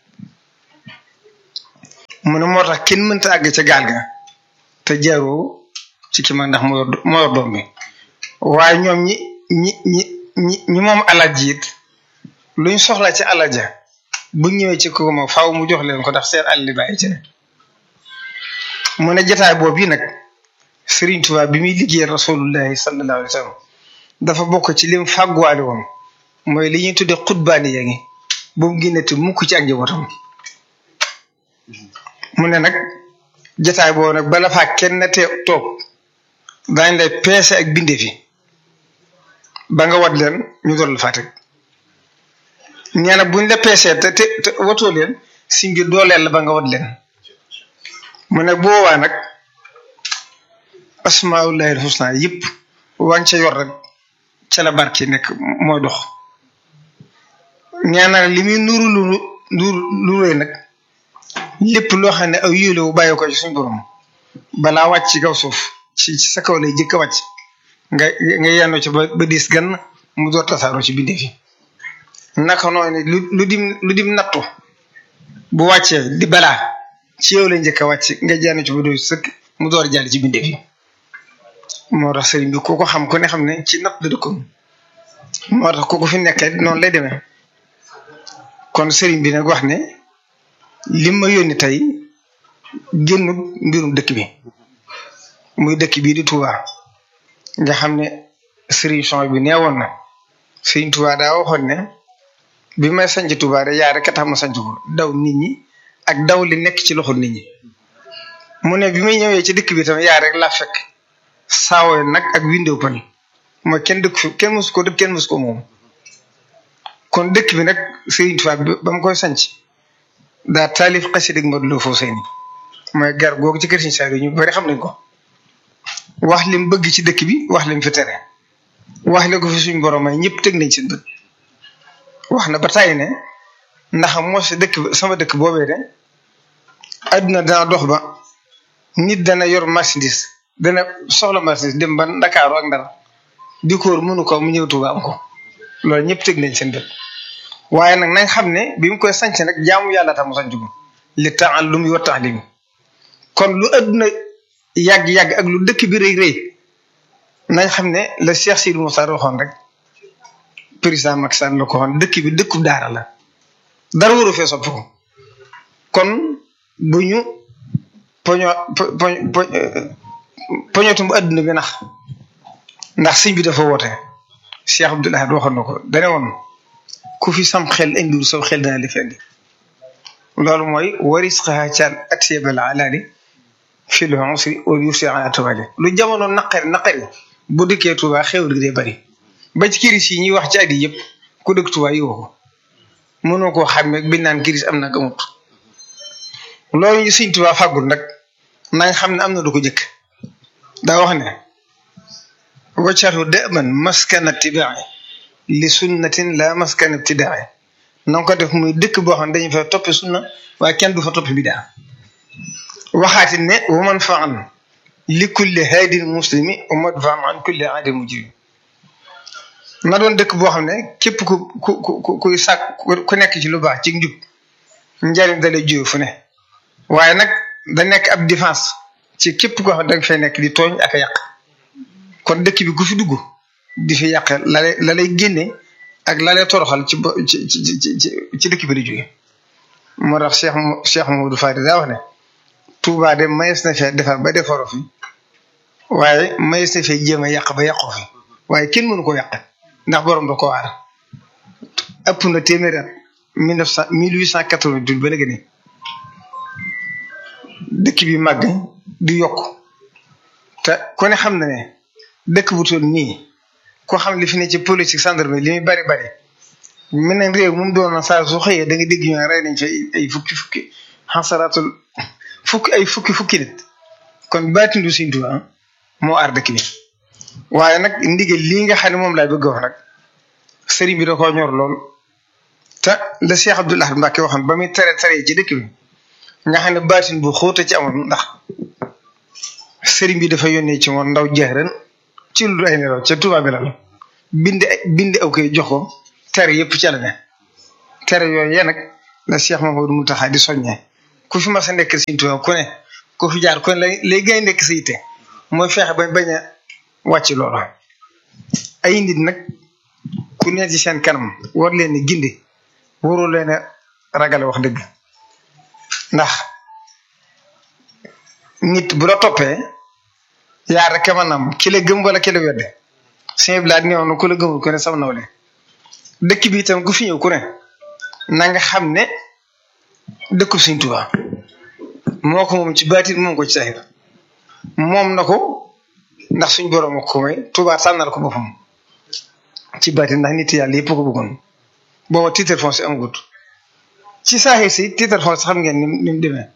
mu ne moo tax kenn mënta àgg ca gaal ga te jaaroo ci ki mag ndax moo yor moo yor doom bi waaye ñoom ñi ñi ñi ñi ñi moom alal ji it luñ soxla ci alal ja bu ñëwee ci kooku ma faaw mu jox leen ko ndax seen àll li bàyyi ci ne mu ne jotaay boobu yi nag Serigne Touba bi muy liggéeyal rasulullahi sallallahu alayhi wa sallam dafa bokk ci lim fàgguwaale woon mooy li ñuy tuddee xutbaani yaa ngi bu mu génnati mukk ci ak njabootam mu ne nag jotaay boobu nag bala faa kenn te toog daañ lay peese ak bindee fi ba nga wat leen ñu doon la faa teg nee na buñ la peesee te te te watoo leen si ngir dooleel la ba nga wat leen mu ne boobaa nag asmaullahi alhusna yëpp waa ca yor rek ca la barke nekk mooy dox nee na li muy nuru lu nuru lu rëy nag lépp loo xam ne aw yéele wu bàyyi ko ci suñu borom balaa wàcc ci kaw suuf ci sa kaw lay jëkk a wàcc nga nga yennoo ci ba ba diis gan mu door tasaaroo ci bindee fi naka noonu lu lu dim lu dim nattu bu wàccee di balaa ci yow lay njëkk a wàcc nga jaanu ci ba doy sëkk mu door jàll ci bindee fi moo tax sëriñ bi ku ko xam ku ne xam ne ci natt la dëkkoon moo tax ku ko fi nekkee noonu lay demee kon sëriñ bi nag wax ne lim ma yónni tey génn mbirum dëkk bi muy dëkk bii di Touba nga xam ne sëriñ son bi neewoon na sëriñ Touba daa waxoon ne bi may sanc Touba de yaa rek a tax ma sanc ko daw nit ñi ak daw li nekk ci loxo nit ñi mu ne bi may ñëwee ci dëkk bi tam yaa rek laa fekk saawoy nag ak window pan mooy kenn dëkk fi kenn mësu ko dëkk kenn mësu ko moom kon dëkk bi nag sëriñ Touba ba mu koy sanc daa taalif xasida ak Modou Lo Fousseyni mooy gar googu ci kër Sëriñ Saliou ñu bari xam nañ ko wax lim bëgg ci dëkk bi wax lim fi tere wax li ko fi suñ borom may ñëpp teg nañ seen bët wax na ba tàyyi ne ndax moo si dëkk sama dëkk boobee de adduna dana dox ba nit dana yor marchandise dana soxla marchandise dem ba Ndakaaru ak Ndar di ko mënu ko mu ñëw Tuuba am ko loolu ñëpp teg nañ seen bët waaye nag nañ xam ne bi mu koy sanc nag jaamu yàlla tax mu sanc ko li taallum wa taalim kon lu adduna yàgg-yàgg ak lu dëkk bi rëy rëy nañ xam ne la Cheikh Sidou Moussa waxoon rek président Macky Sall la ko waxoon dëkk bi dëkkub daara la dara waru fee soppi ko kon bu ñu poño po poñotum adduna bi nax ndax sëñ bi dafa woote Cheikh Abdoul Ahad waxoon na ko dane woon ku fi sam xel indiwul saw xel dana li fendi loolu mooy waris xaaa caal atiyabal alaali fi lu usri wa yusri ala tubaali lu jamono naqari naqari bu dëkkee Tuuba xewal gi day bari ba ci kiris yi ñuy wax ci at yi yëpp ku dëkk Tuuba yi woo ko mënoo koo xàmmee biñ naan kiris am na gamut loolu ñu Sëñ Tuuba fàggul nag nañ xam ne am na du ko jëkk daa wax ne waccaru dëman maskana tibaai li sunnatin la maskana ibtidaai na nga ko def muy dëkk boo xam ne dañu fa toppi sunna waaye kenn du fa toppi bidaa waxaati ne wa man faan li kulli haadin muslimi wa madfaan an kulli aadin mujrim na doon dëkk boo xam ne képp ku ku ku kuy sàkk ku nekk ci lu baax ci njub njariñ da lay jóge fu ne waaye nag da nekk ab défense ci képp koo xam ne da nga fay nekk di tooñ ak a yàq kon dëkk bi ku fi dugg di fi yàq la lay la lay génne ak la lay toroxal ci ci ci ci ci dëkk bi di jóge moo tax Cheikh Cheikh Mamadou Fadi daa wax ne Touba de mayees na fee defar ba defaroo fi waaye mayees na fee jéem a yàq ba yàqoo fi waaye kenn mënu ko yàq ndax borom da ko waar ëpp na téeméeri at mille neuf cent mille huit cent quatre-vingt-huit ba léegi ne dëkk bi màgg di yokk te ku ne xam na ne dëkk bu toll nii ko xam li fi ne ci politique gendarmerie li muy bari bari mel ne réew moom doon na saa su xëyee da nga dégg ñu rey nañ fi ay fukki fukki xasaraatul fukki ay fukki fukki nit kon baatindu Sëñ Tuubaa moo aar dëkk bi waaye nag ndigal lii nga xam ne moom laay bëgg wax nag sëriñ bi da koo ñor lool te la Cheikh Abdoul Ahad Mbacké waxoon ba muy tere tere ci dëkk bi nga xam ne baatin bu xóota ci amoon ndax sëriñ bi dafa yónnee ci moom ndaw jeex ren ci lu ay nelaw ca Touba bi la bind bind aw koy jox ko tere yëpp ca la ne tere yooyu yéen nag la Cheikh Mamadou Mountakha di soññee ku fi mas a nekk Sëriñ Tuubaa ku ne ku fi jaar ku ne lay lay gën a nekk sa yitte mooy fexe ba bañ a wàcc loolu ay nit nag ku ne ci seen kanam war leen a gindi warul leen a ragale wax dëgg ndax nit bu la toppee yaa rek mën nam ki la gëm wala ki la wedde sëñ bi laa néew na ku la gëmul ku ne sam nawle dëkk bi itam ku fi ñëw ku ne na nga xam ne dëkkub Sëriñ Tuubaa moo ko moom ci baatin moom ko ci saxir moom na ko ndax suñ borom ko may Tuubaa tànnal ko boppam ci baatin ndax nit yàlla yëpp ko bëggoon booba titre foncier amagut ci saaxir si titre foncier xam ngeen ni ni mu demee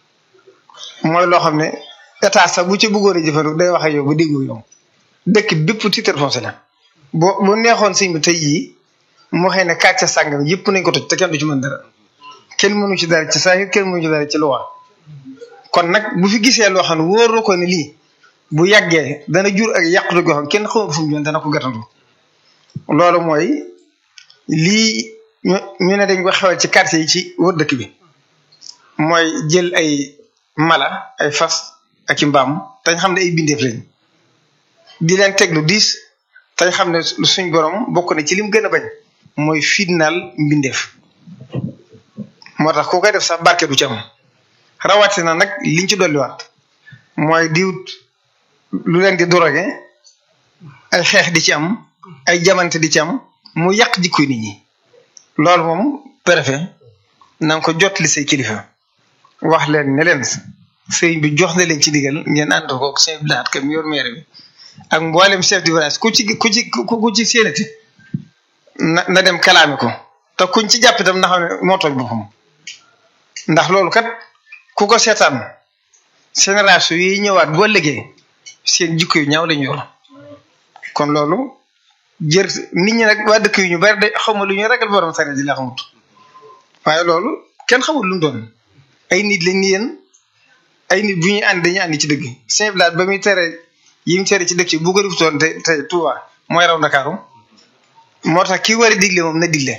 mooy loo xam ne état sax bu ci bëggoon a jëfandiku day wax ak yow ba déggu yow dëkk bépp titre foncier la boo bu neexoon sëñ bi tey jii moo xëy ne kàcce sàngam yëpp nañ ko toj te kenn du ci mën dara kenn mënu ci dara ci saahir kenn mënu ci dara ci luwa kon nag bu fi gisee loo xam ne wóoroo ko ne lii bu yàggee dana jur ak yàqute goo xam kenn xamul fu mu jëm dana ko gàttandu loolu mooy lii ñu ñu ne dañ ko xewal ci quartier yi ci wër dëkk bi mooy jël ay mala ay fas ak i mbaam tañ xam ne ay bindeef lañ di leen teg lu diis tañ xam ne suñ borom bokk na ci lim gën a bañ mooy fitnaal mbindeef moo tax ku koy def sax barke du ci am rawatina nag liñ ci dolliwaat mooy diwut lu leen di drogué ay xeex di ci am ay jamante di ci am mu yàq jikkoy nit ñi loolu moom préfet na nga ko jot li say kilifa wax leen ne leen sëriñ bi jox na leen ci digal ngeen ànd ko sëñ bi laat kam yor maire bi ak mboolem chef du village ku ci ku ci ku ci séenati na na dem kalaame ko te kuñ ci jàpp itam na xam ne moo tooñ boppam ndax loolu kat ku ko seetaan génération yi ñëwaat boo liggéey seen jikko yu ñaaw lañu yor kon loolu jër nit ñi nag waa dëkk yu ñu bari de xawma lu ñu ragal borom sare ji la xamut waaye loolu kenn xamul lu mu doon ay nit lañ ni yéen ay nit bu ñuy ànd dañuy ànd ci dëgg Saint Blaat ba muy tere yi mu tere ci dëkk yi bu ko defutoon te te Touba mooy raw Ndakaaru moo tax ki war a digle moom na digle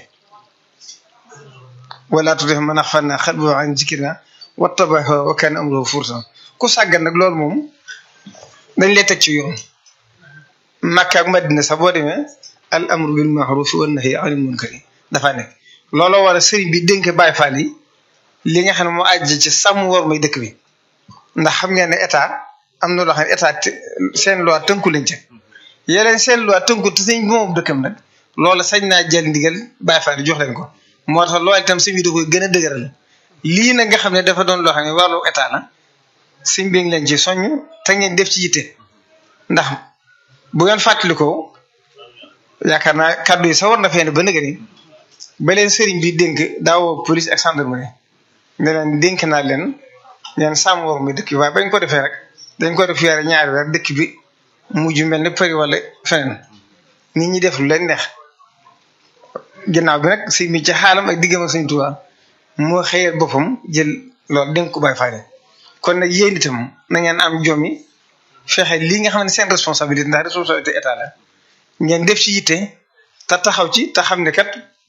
wala tudef man axfalna qalbahu an zikrina wattaba hawa wa kana amruhu furtan ku sàggan nag loolu moom dañ lay teg ci yoon Makka ak Madina sax boo demee al amru bil ma'ruf wan nahyi anil munkari dafa nekk looloo war a sëriñ bi dénk Baay Faal yi li nga xam ne moo àjj ci sàmm war may dëkk bi ndax xam ngeen ne état am na loo xam ne état seen loi tënku leen ca yeneen seen loi tënku te sëñ bi moom dëkkam nag loolu sañ naa jël ndigal Baay Faal yi jox leen ko moo tax loolu itam sëñ bi da koy gën a dëgëral lii nag nga xam ne dafa doon loo xam ne wàllu état la sëñ bi ngi leen ci soññ te ngeen def ci yitte ndax bu ngeen fàttalikoo yaakaar naa kàddu yi sa war na fee ne ba nëgë ni ba leen sëriñ bi dénk daawoo police ak gendarmerie ne leen dénk naa leen leen sàmm war mi dëkk bi waaye bañ ko defee rek dañ ko def yare ñaari weer dëkk bi mujj mel ne Paris wala feneen nit ñi def lu leen neex ginnaaw bi nag si mi ci xaalam ak diggam ak Sëriñ Tuubaa moo xëyal boppam jël loolu dénk ko Baay Faal kon nag yéen itam na ngeen am jom yi fexe lii nga xam ne seen responsabilité ndax responsabilité état la ngeen def ci yitte te taxaw ci te xam ne kat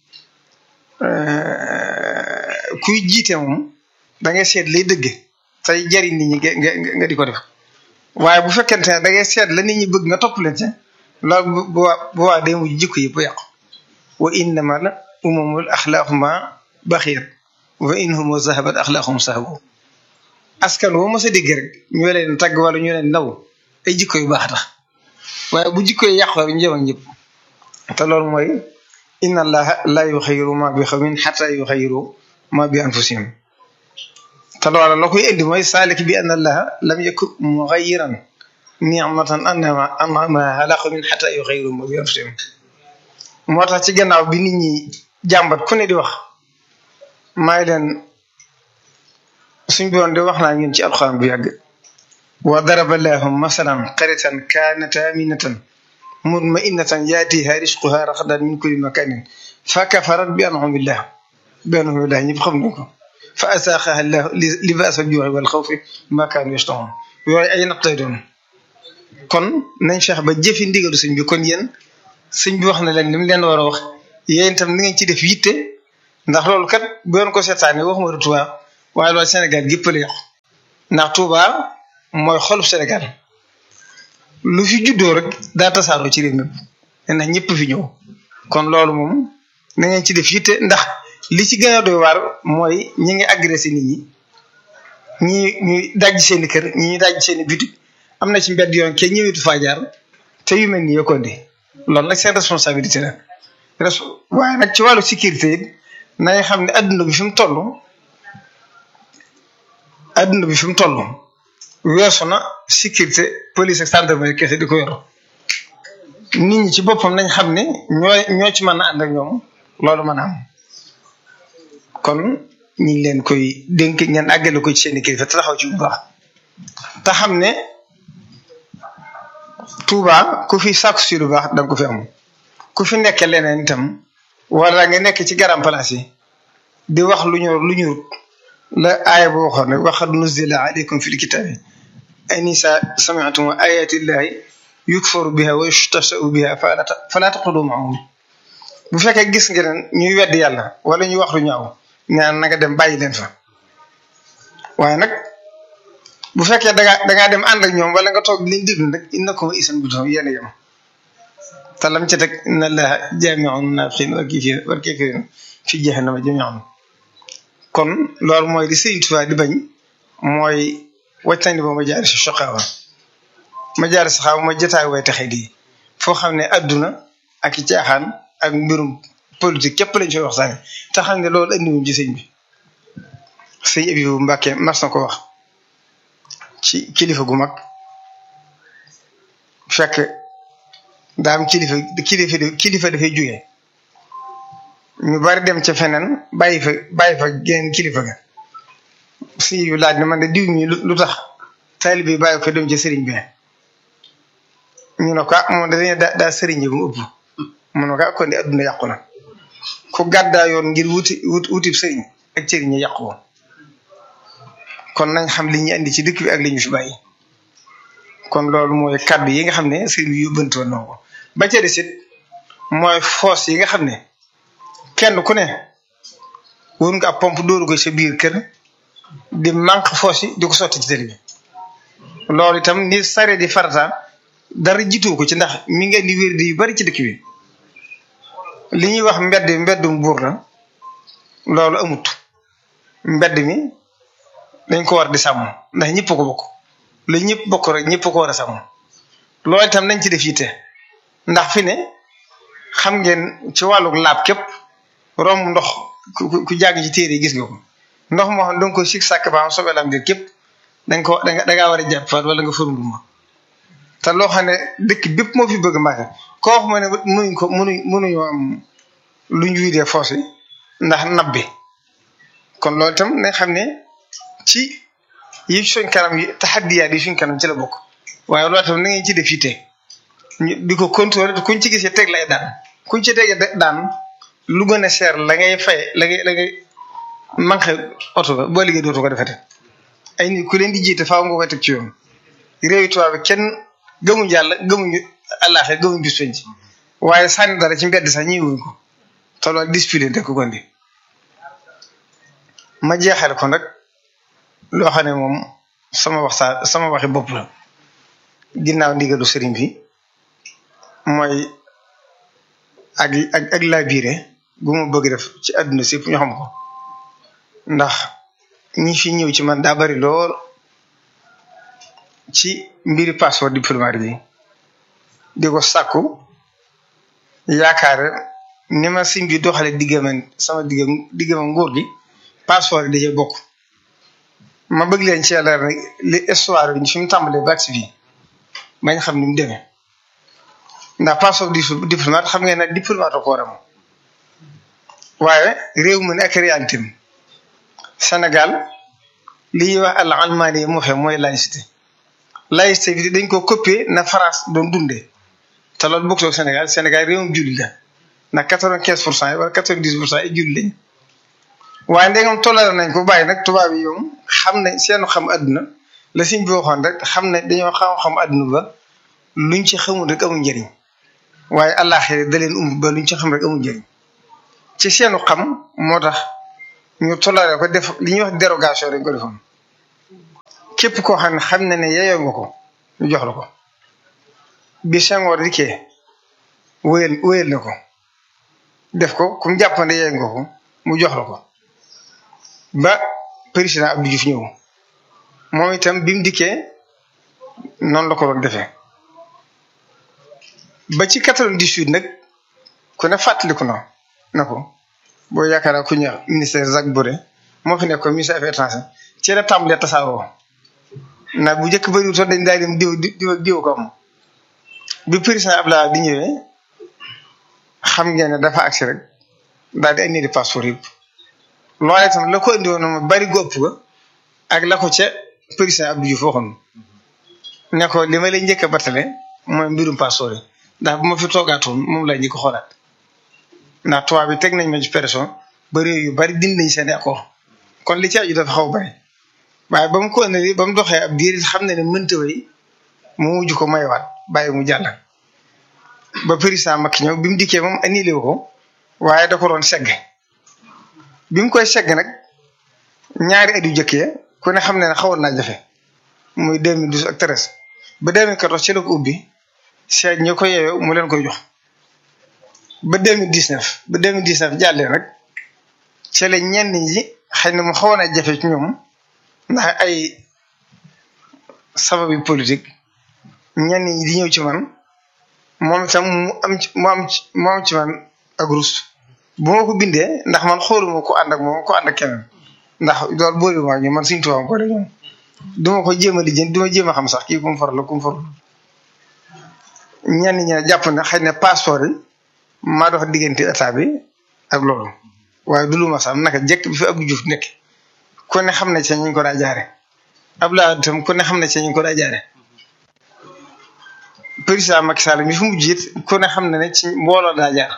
kuy jiite moom da ngay seet lay dëgg tey jariñ nit ñi nga nga di ko def waaye bu fekkente ne da ngay seet la nit ñi bëgg nga topp leen ci loolu bu bu bu waa day mujj jikko yëpp yàqu wa innama la umamul axlaaquma baxiyat wa inhum zahabat axlaaqum sahabu askan woo mos a dégg rek ñu leen tagg wala ñu leen naw ay jikko yu baax tax waaye bu jikko yi yàqoo rek njëm ak ñëpp te loolu mooy inna allaha la yuxayiru ma bi xawmin xata yuxayiru ma bi anfusihim te loola la koy indi mooy saalik bi anna allaha lam yakun muxayiran nicmatan annama annama ala xawmin xata yuxayiru ma bi anfusihim moo tax ci gannaaw bi nit ñi jàmbat ku ne di wax maay leen suñ borom de wax naa ñun ci alxuraan bu yàgg wa daraba llaahu masalan qaryatan kaanat aaminatan mutma'innatan yaatiha rizquha ragadan min kulli makanin fa kafarat bi an'amillah bi an'amillah ñëpp xam nañ ko fa asaaxaha llahu libaasa juuxi wal xawfi ma kaanu yashtahoon yooyu ay nattay doon kon nañ feex ba jëfi ndigalu sëñ bi kon yéen sëñ bi wax na leen li mu leen war a wax yéen itam ni ngeen ci def yitte ndax loolu kat bu doon ko seetaanee waxuma du Touba waaye loolu Sénégal gépp la yàqu ndax Touba mooy xolub Sénégal lu fi juddoo rek daa tasaaroo ci réew mi ndax ñëpp fi ñëw kon loolu moom na ngeen ci def yitte ndax li ci gën a doy waar mooy ñi ngi agressé nit ñi ñi ñuy dajj seeni kër ñi ñuy dajj seeni bitik am na ci mbedd yoon kenn ñëwetu faa jaar te yu mel ni yokkondi loolu nag seen responsabilité la res waaye nag ci wàllu sécurité it nañ xam ne adduna bi fi mu toll adduna bi fi mu toll weesu na sécurité police ak gendarmerie kese di ko yor nit ñi ci boppam nañ xam ne ñoo ñoo ci mën a ànd ak ñoom loolu mën a am kon ñu ngi leen koy dénk ngeen àggale ko ci seen i kilifa te taxaw ci bu baax te xam ne Touba ku fi sàkku si lu baax danga ko fi am ku fi nekk leneen itam wala nga nekk ci garam place yi di wax lu ñu lu ñu la aaya boo waxoon ne waxad nuzila alaykum fil kitabi anisa sami'tum ayati llahi yukfaru biha wa yustahsa'u biha fala taqudu ma'ahum bu fekkee gis nga ne ñuy wedd yàlla wala ñuy wax lu ñaaw ñaan na nga dem bàyyi leen fa waaye nag bu fekkee da ngaa da ngaa dem ànd ak ñoom wala nga toog di leen déglu nag innakum isan budum yéen a yem te lam ci teg inna allaha jaami'un munafiqin wal kafirin wal kafirin fi jahannama jami'an kon loolu mooy li Sëriñ Tuubaa di bañ mooy wàccandi ba ma jaari si soqaawa ma jaari si xaaw ma jotaay way taxe di foo xam ne adduna ak i caaxaan ak mbirum politique képp lañ fay waxtaane te xam ne loolu andiwuñ ci sëñ bi sëñ Abibu Mbàkke mas na ko wax ci kilifa gu mag fekk daa am kilifa kilifa kilifa dafay jógee ñu bari dem ca feneen bàyyi fa bàyyi fa geneen kilifa ga si yu laaj ne man de diw mi lu tax taalibe bi bàyyi ko dem ca sëriñ bi ñu ne ko ah moom dañuy daa daa sëriñ bi mu ëpp mu ne ko ah kon de adduna yàqu na ku gàddaa yoon ngir wuti wut wutib sëriñ ak sëriñ ñi yàqu woon kon nañ xam li ñu andi ci dëkk bi ak li ñu fi bàyyi kon loolu mooy kàddu yi nga xam ne sëriñ bi yóbbante woon na ko ba ca des it mooy foos yi nga xam ne kenn ku ne wër nga ab pompe dóoru ko sa biir kër di manque foos yi di ko sotti ci tëri bi loolu itam ni sare di farata dara jiitoo ko ci ndax mi ngi indi wér di yu bari ci dëkk bi li ñuy wax mbedd mbeddum buur la loolu amut mbedd mi dañ ko war di sàmm ndax ñëpp ko bokk lu ñëpp bokk rek ñëpp ko war a sàmm loolu itam nañ ci def yitte ndax fi ne xam ngeen ci wàllu laab képp romb ndox ku jàng ci téere yi gis nga ko ndox moo xam danga ko sig sàkk ba am sobe lam dir képp dañ ko danga dangaa war a jàpp faat wala nga fërndu ma te loo xam ne dëkk bépp moo fi bëgg màgg koo wax ma ne mënuñ ko mënuñ mënuñoo am lu ñu widee foos yi ndax nab bi kon loolu itam nañ xam ne ci yi suñ kanam yi taxaddiyaat yi suñ kanam ci la bokk waaye loolu tam na ngeen ci def yitte ñu di ko contrôler kuñ ci gisee teg lay daan kuñ ci teg daan lu gën a cher la ngay fay la ngay la ngay manqué oto ba boo liggéey dootu ko defete ay nit ku leen di jiite faaw nga koy teg ci yoon réewi tubaab bi kenn gëmuñ yàlla gëmuñu àllaaxe gëmuñ bis penc waaye sànni dara ci mbedd sax ñëwuñ ko te loolu discipline rek ko gondi ma jeexal ko nag loo xam ne moom sama waxtaan sama waxi bopp la ginnaaw ndigalu sëriñ bi mooy ak ak ak labiré gu ma bëgg def ci àdduna si ñu xam ko ndax ñi fi ñëw ci man daa bari lool ci mbiri passeport diplomatique bi di ko sàkku yaakaar ni ma sim bi doxale diggama sama digga diggama nguur gi passeport yi dajee bokk ma bëgg leen ci yàlla rek li histoire yi fi mu tàmbalee ba si fii bañ xam ni mu demee ndax passeport diplomate xam ngeen ne diplomate ko war a waaye réew mu ne ak réalité am Sénégal li ñuy wax al almaani moo xam mooy laïcité laïcité bi dañ ko copier na France doon dundee te loolu bokkul ak Sénégal Sénégal réewum julli la ndax quatre vingt quinze pour cent yi wala quatre vingt dix pour cent yi julli lañ waaye ndegam tollale nañ ko bàyyi nag tubaab yi yoom xam ne seenu xam àdduna la siñ bi waxoon rek xam ne dañoo xam-xam àdduna ba luñ ci xamul rek amul njëriñ waaye àllaaxira da leen umb ba luñ ci xam rek amul njëriñ ci seenu xam moo tax ñu tollale ko def li ñuy wax dérogation dañ ko defoon képp koo xam ne xam na ne yeyoo nga ko ñu jox la ko bi Senghor dikkee wéyal wéyal na ko def ko ku mu jàpp ne yeyoo nga ko mu jox la ko ba président Abdou Diouf ñëw moom itam bi mu dikkee noonu la ko doon defee ba ci quatre-vingt-dix-huit nag ku ne fàttaliku na na ko boo yaakaar ku ñëw ministère Jacques Boré moo fi nekk ministère affaires étrangères ci la tàmbalee tasaaroo ndax bu njëkk bëriwul toon dañ daal dem diw diw diw ko am bi président Abdoulaye di ñëwee xam ngeen ne dafa agsi rek daal di indi di passeport yëpp loolee itam la ko indi woon ma bari gópp ga ak la ko ca président Abdou Diouf waxoon ne ko li ma lay njëkk a battale mooy mbirum passeport yi ndax bu ma fi toogaatoon moom laa njëkk a xoolaat ndax tubaab bi teg nañ ma ci pression ba réew yu bari dindi nañ seen accord kon li ci aju dafa xaw bari waaye ba mu ko indi ba mu doxee ab diir xam ne ne mënta way mu mujj ko mayewaat bàyyi mu jàll ba président Macky ñëw bi mu dikkee moom annulé ko waaye da ko doon segg bi mu koy segg nag ñaari at yu jëkkee ku ne xam ne ne xawoon naa jafe muy 2012 ak 13 ba 2014 ci la ko ubbi seet ñi ko yeeyoo mu leen koy jox ba 2019 ba 2019 jàllee nag ci la ñenn ñi xëy na mu xawoon a jafe ci ñoom ndax ay sababi politique ñenn ñi di ñëw ci man moom itam mu am ci mu am ci mu am ci man ak rus bu ma ko bindee ndax man xooluma ko ànd ak moom ko ànd ak keneen ndax loolu boole ma ñu man suñu tubaab boole ñoom du ma ko jéem a lijjanti du ma jéem a xam sax kii ku mu faral la ku mu faral ñenn ñi ne jàpp ne xëy na passeport yi maa dox diggante état bi ak loolu waaye du lu ma sax naka jekk bi fi Abdou Diouf nekk ku ne xam ne ci ñu ko daa jaare Abdoulaye itam ku ne xam ne ci ñu ko daa jaare président Macky Sall mi fi mujj it ku ne xam ne ne ci mbooloo daa jaar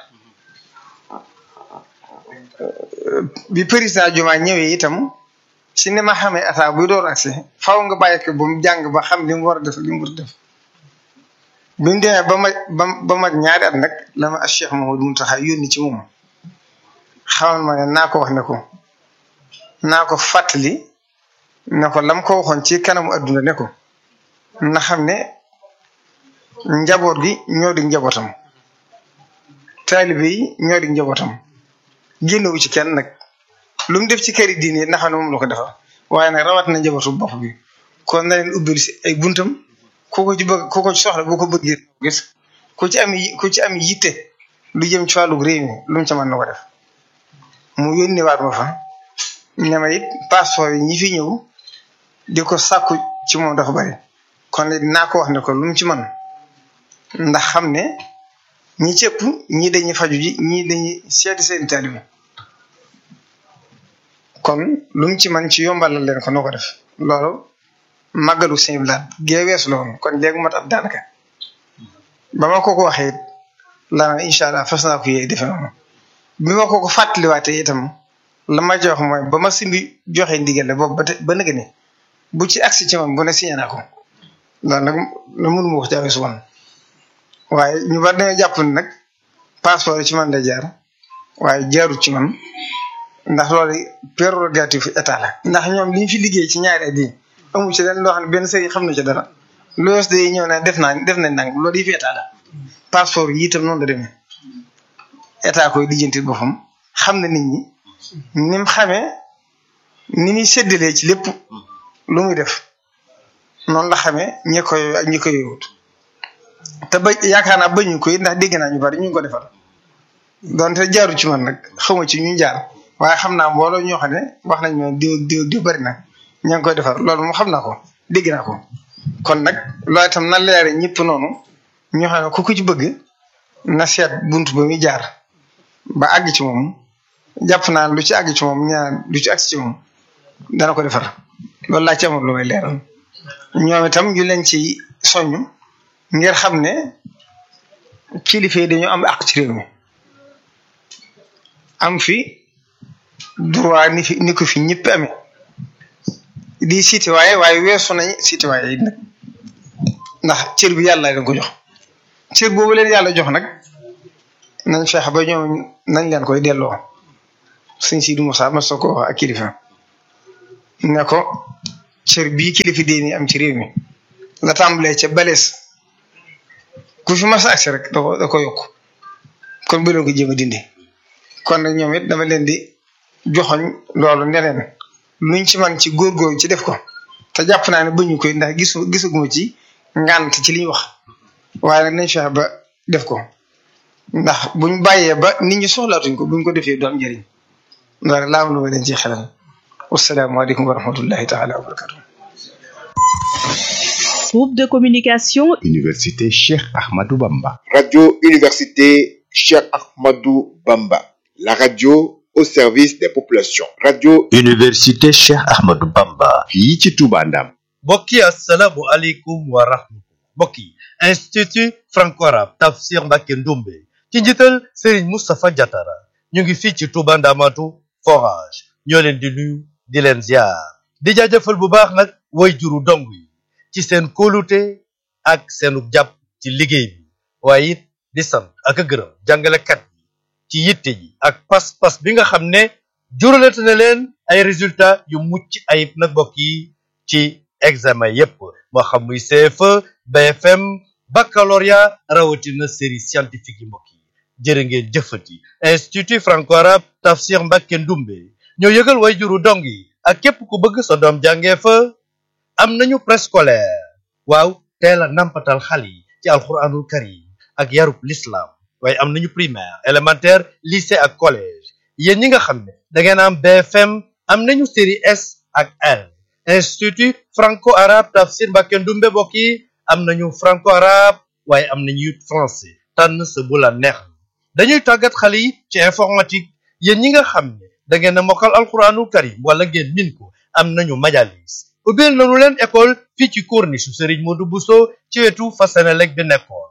bi président Diomaye ñëwee itam si ni ma xamee état buy door agsi faaw nga bàyyi ko ba mu jàng ba xam li mu war a def li mu war a def bi mu demee ba ma ba ba mag ñaari at nag la ma Cheikh Mamadou Mountakha yónni ci moom xamal ma ne naa ko wax ne ko naa ko fàttali ne ko lam ko waxoon ci kanamu adduna ne ko na xam ne njaboot gi ñoo di njabootam taalibe yi ñoo di njabootam génnewu ci kenn nag lu mu def ci këri diine na xam ne moom la ko defal waaye nag rawat na njabootu bopp bi kon na leen ubbil si ay buntam ku ko ci bëgg ku ko ci soxla boo ko bëggee gis ku ci am ku ci am yitte lu jëm ci wàllu réew mi lu mu ca mën na ko def mu yónni waat ma fa ne ma it passeport yi ñi fi ñëw di ko sàkku ci moom dafa bari kon it naa ko wax ne ko lu mu ci mën ndax xam ne ñi cëpp ñii dañuy faju ji ñii dañuy seeti seen taalibe kon lu mu ci man ci yombalal leen ko noo ko def loolu màggalu sëñ bi laat gee weesu la woon kon léegi mat ab daanaka ba ma ko ko waxee it lana incha allah fas naa ko yee defe noonu bi ma ko ko fàttaliwaatee itam la ma jox mooy ba ma simbi joxe ndigal la boobu ba te ba nëgë ne bu ci agsi ci man bu ne signé naa ko loolu nag la mënu ma wax jaawee su woon waaye ñu bari dañoo jàpp ne nag passeport yi ci man lay jaar waaye jaarut ci man ndax loolu prérogative état la. ndax ñoom li ñu fi liggéey ci ñaari at yi amu ci leen loo xam ne benn sëriñ xam na ci dara loos de ñëw ne def naa def nañ nang loolu yi fi état la passeport yi itam noonu la demee état koy lijjanti boppam xam na nit ñi ni mu xamee ni muy séddalee ci lépp lu muy def noonu la xamee ñi koy ak ñi koy yowut te ba yaakaar naa bañu ko it ndax dégg naa ñu bari ñu ngi ko defal donte jaaru ci man nag xawma ci ñu jaar waaye xam naa mbooloo ñoo xam ne wax nañ ma diw diw diw bari na ña ngi koy defar loolu moom xam naa ko dégg naa ko kon nag loolu itam na leere ñëpp noonu ñoo xam ne ku ko ci bëgg na seet bunt ba muy jaar ba àgg ci moom jàpp naa lu ci àgg ci moom ñaan lu ci àgg ci moom dana ko defar loolu laa ci amoon lu may leeral ñoom itam ñu leen ci soññ ngir xam ne kilifa yi dañoo am àq ci réew mi am fi droit ni fi ni ko fi ñëpp amee di citoyen waaye weesu nañ citoyen yi nag ndax cër bi yàlla leen ko jox cër boobu leen yàlla jox nag nañ fexe ba ñoom nañ leen koy delloo sëñ Sidi Moussa ma soo ko wax ak kilifa ne ko cër bii kilifa diine am ci réew mi la tàmbalee ca balees ku fi mas a agsi rek da ko da ko yokk kon bu leen ko jéem a dindi kon nag ñoom it dama leen di joxoñ loolu ne leen luñ ci man ci góorgóorlu ci def ko te jàpp naa ne bañu koy ndax gisu gisuguma ci ngànt ci li ñu wax waaye nag nañ fexe ba def ko ndax buñ bàyyee ba nit ñi soxlaatuñ ko buñ ko defee du am njëriñ loolu laa am lu ma leen ci xelal wasalaamaaleykum wa rahmatullahi taala wa barakatu Groupe de communication Université Cheikh Ahmadou Bamba. Radio Université Cheikh Ahmadou Bamba. La radio au service des populations. Radio Université Cheikh Ahmadou Bamba. fii ci Touba Ndam. mbokk yi asalaamu aleykum wa rahmatullah mbokk yi institut franco-arabe tafsir Mbacké Ndoumbe ci njiital Serigne Moustapha Diatara ñu ngi fii ci Touba Ndamatu forage ñoo leen di nuyu di leen ziar di jaajëfal bu baax nag way juru dong yi ci seen kóolute ak seenu jàpp ci liggéey bi waaye it di sant ak a gërëm jàngalekat yi ci yitte ji ak pas-pas bi nga xam ne juralate na leen ay résultats yu mucc ayib nag mbokk yi ci examen yépp moo xam muy CFE BFM baccalauréat rawatina série scientifique yi mbokk yi jërë ngeen jëfati institut franco-arabe tafsir Mbacké Ndoumbe ñoo yëgal way juru dong yi ak képp ku bëgg sa doom jàngee fa am nañu préscolaire waaw teel a nampatal xale yi ci alxuraanul karim ak yarub l'islam waaye am nañu primaire élémentaire lycée ak collège yéen ñi nga xam ne da ngeen am BFM am nañu série S ak L institut franco-arabe tafsir Mbacké Ndoumbe mbokk yi am nañu franco-arabe waaye am nañu it français tànn sa bu la neex dañuy tàggat xale yi ci informatique yéen ñi nga xam ne da ngeen a mokkal alxuraanul karim wala ngeen min ko am nañu majalis ubbil nañu leen école fii ci corniche Serigne Modou Bousso ci wetu Fasenelek bi nekkoon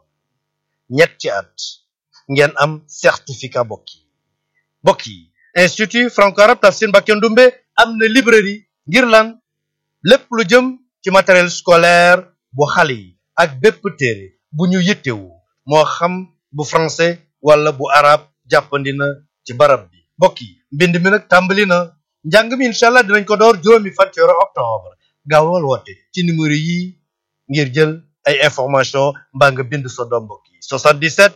ñetti at ngeen am certificat mbokk yi mbokk yi institut franco-arabe tafsir Mbacké Ndoumbe am na librairie ngir lan lépp lu jëm ci matériel scolaire bu xale yi ak bépp téere bu ñu yittewu moo xam bu français wala bu arabe jàppandi na ci barab bi mbokk yi mbind mi nag tàmbali na njàng mi incha allah dinañ ko door juróomi fan ci weeru octobre gaawal woote ci numéro yi ngir jël ay information mbaa nga bind sa doom mbokk yi 77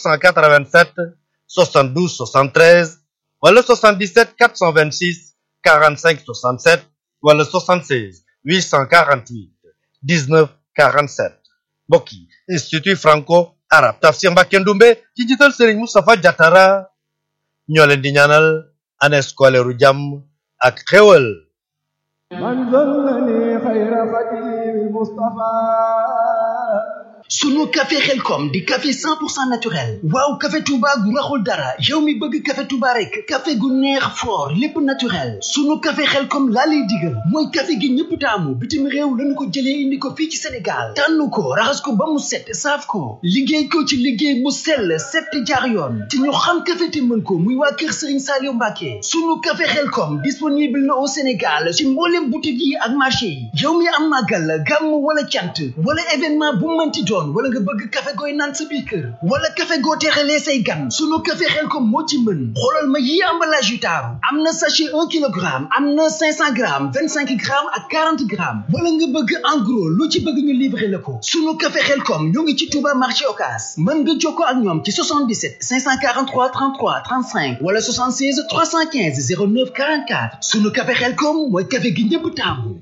487 72 73 wala 77 426 45 67 wala 76 848 19 47 mbokk yi institut franco arabe tafsir Mbacké Ndoumbe ci jiital Serigne Moustapha Diatara ñoo leen di ñaanal année scolaire u jàmm ak xéwal من ظلني خير خديم المصطفى sunu café xelkom di café 100% naturel waaw café touba gu raxul dara yow mi bëgg café touba rek café gu neex fort lépp naturel sunu café xelkom laa lay digal mooy café gi ñëpp taamu bitim réew lañu ko jëlee indi ko fii ci sénégal tànn ko raxas ko ba mu set saaf ko liggéey ko ci liggéey bu sell set te jaar yoon te ñu xam café te mën ko muy waa kër sëriñ Saliou Mbacké sunu café xelkom disponible na au sénégal ci mboolem boutique yi ak marché yi yow mi am màggal gàmm wala cant wala événement bu mënti doon wala nga bëgg café gooy naan sa biir kër wala café goo teexalee say gan sunu café xel ko moo ci mën xoolal ma yi emballage yu taaru am na sachet un kilogramme am na cinq cent grammes vingt cinq grammes ak quarante grammes wala nga bëgg en gros lu ci bëgg ñu livrer la ko sunu café xel kom ñoo ngi ci Touba marché Ocass mën nga jokkoo ak ñoom ci 77 543 33 35 wala 76 315 09 44 sunu café xel kom mooy café gi ñëpp taamu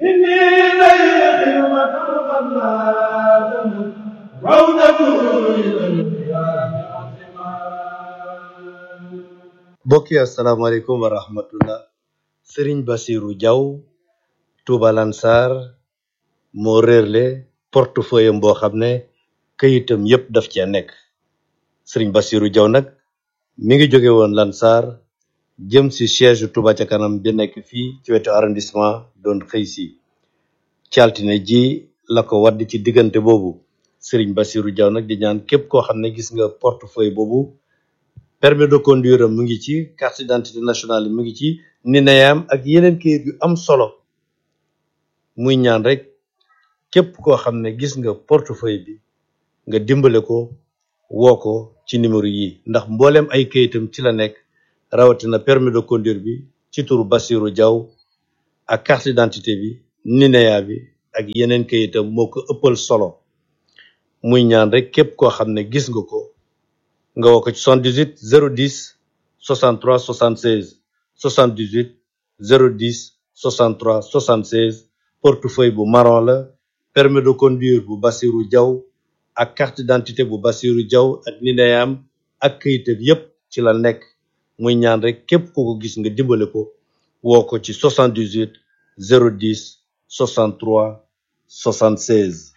mbokk yi asalaamaaleykum wa rahmatullah sëriñ basiru jaw tuuba lansar moo réerle portefeuille am boo xam ne këyitam yépp daf cee nekk sëriñ basiru jaw nag mi ngi jóge woon lansar jëm si siège tuuba ca kanam bi nekk fii ci wetu arrondissement doon xëy si ci altine ji la ko wadd ci diggante boobu sëriñ basiru jaw nag di ñaan képp koo xam ne gis nga portefeuille boobu permis de conduire am mu ngi ci carte d'identité nationale mu ngi ci nineyam ak yeneen kayit yu am solo muy ñaan rek képp koo xam ne gis nga portefeuille bi nga dimbale ko woo ko ci numéro yi ndax mbooleem ay kayitam ci la nekk rawatina permis de conduire bi ci turu Bassirou Diaw ak carte d'identité bi nineya bi ak yeneen kayitam moo ko ëppal solo muy ñaan rek képp koo xam ne gis nga ko nga woo ko ci 78 010 63 76 78 010 63 76 portefeuille bu marron la permis de conduire bu Bassirou Diaw ak carte d'identité bu Bassirou Diaw ak nineyam ak kayitam yépp ci la nekk muy ñaan rek képp ku ko gis nga dimbale ko woo ko ci 78 010 63 76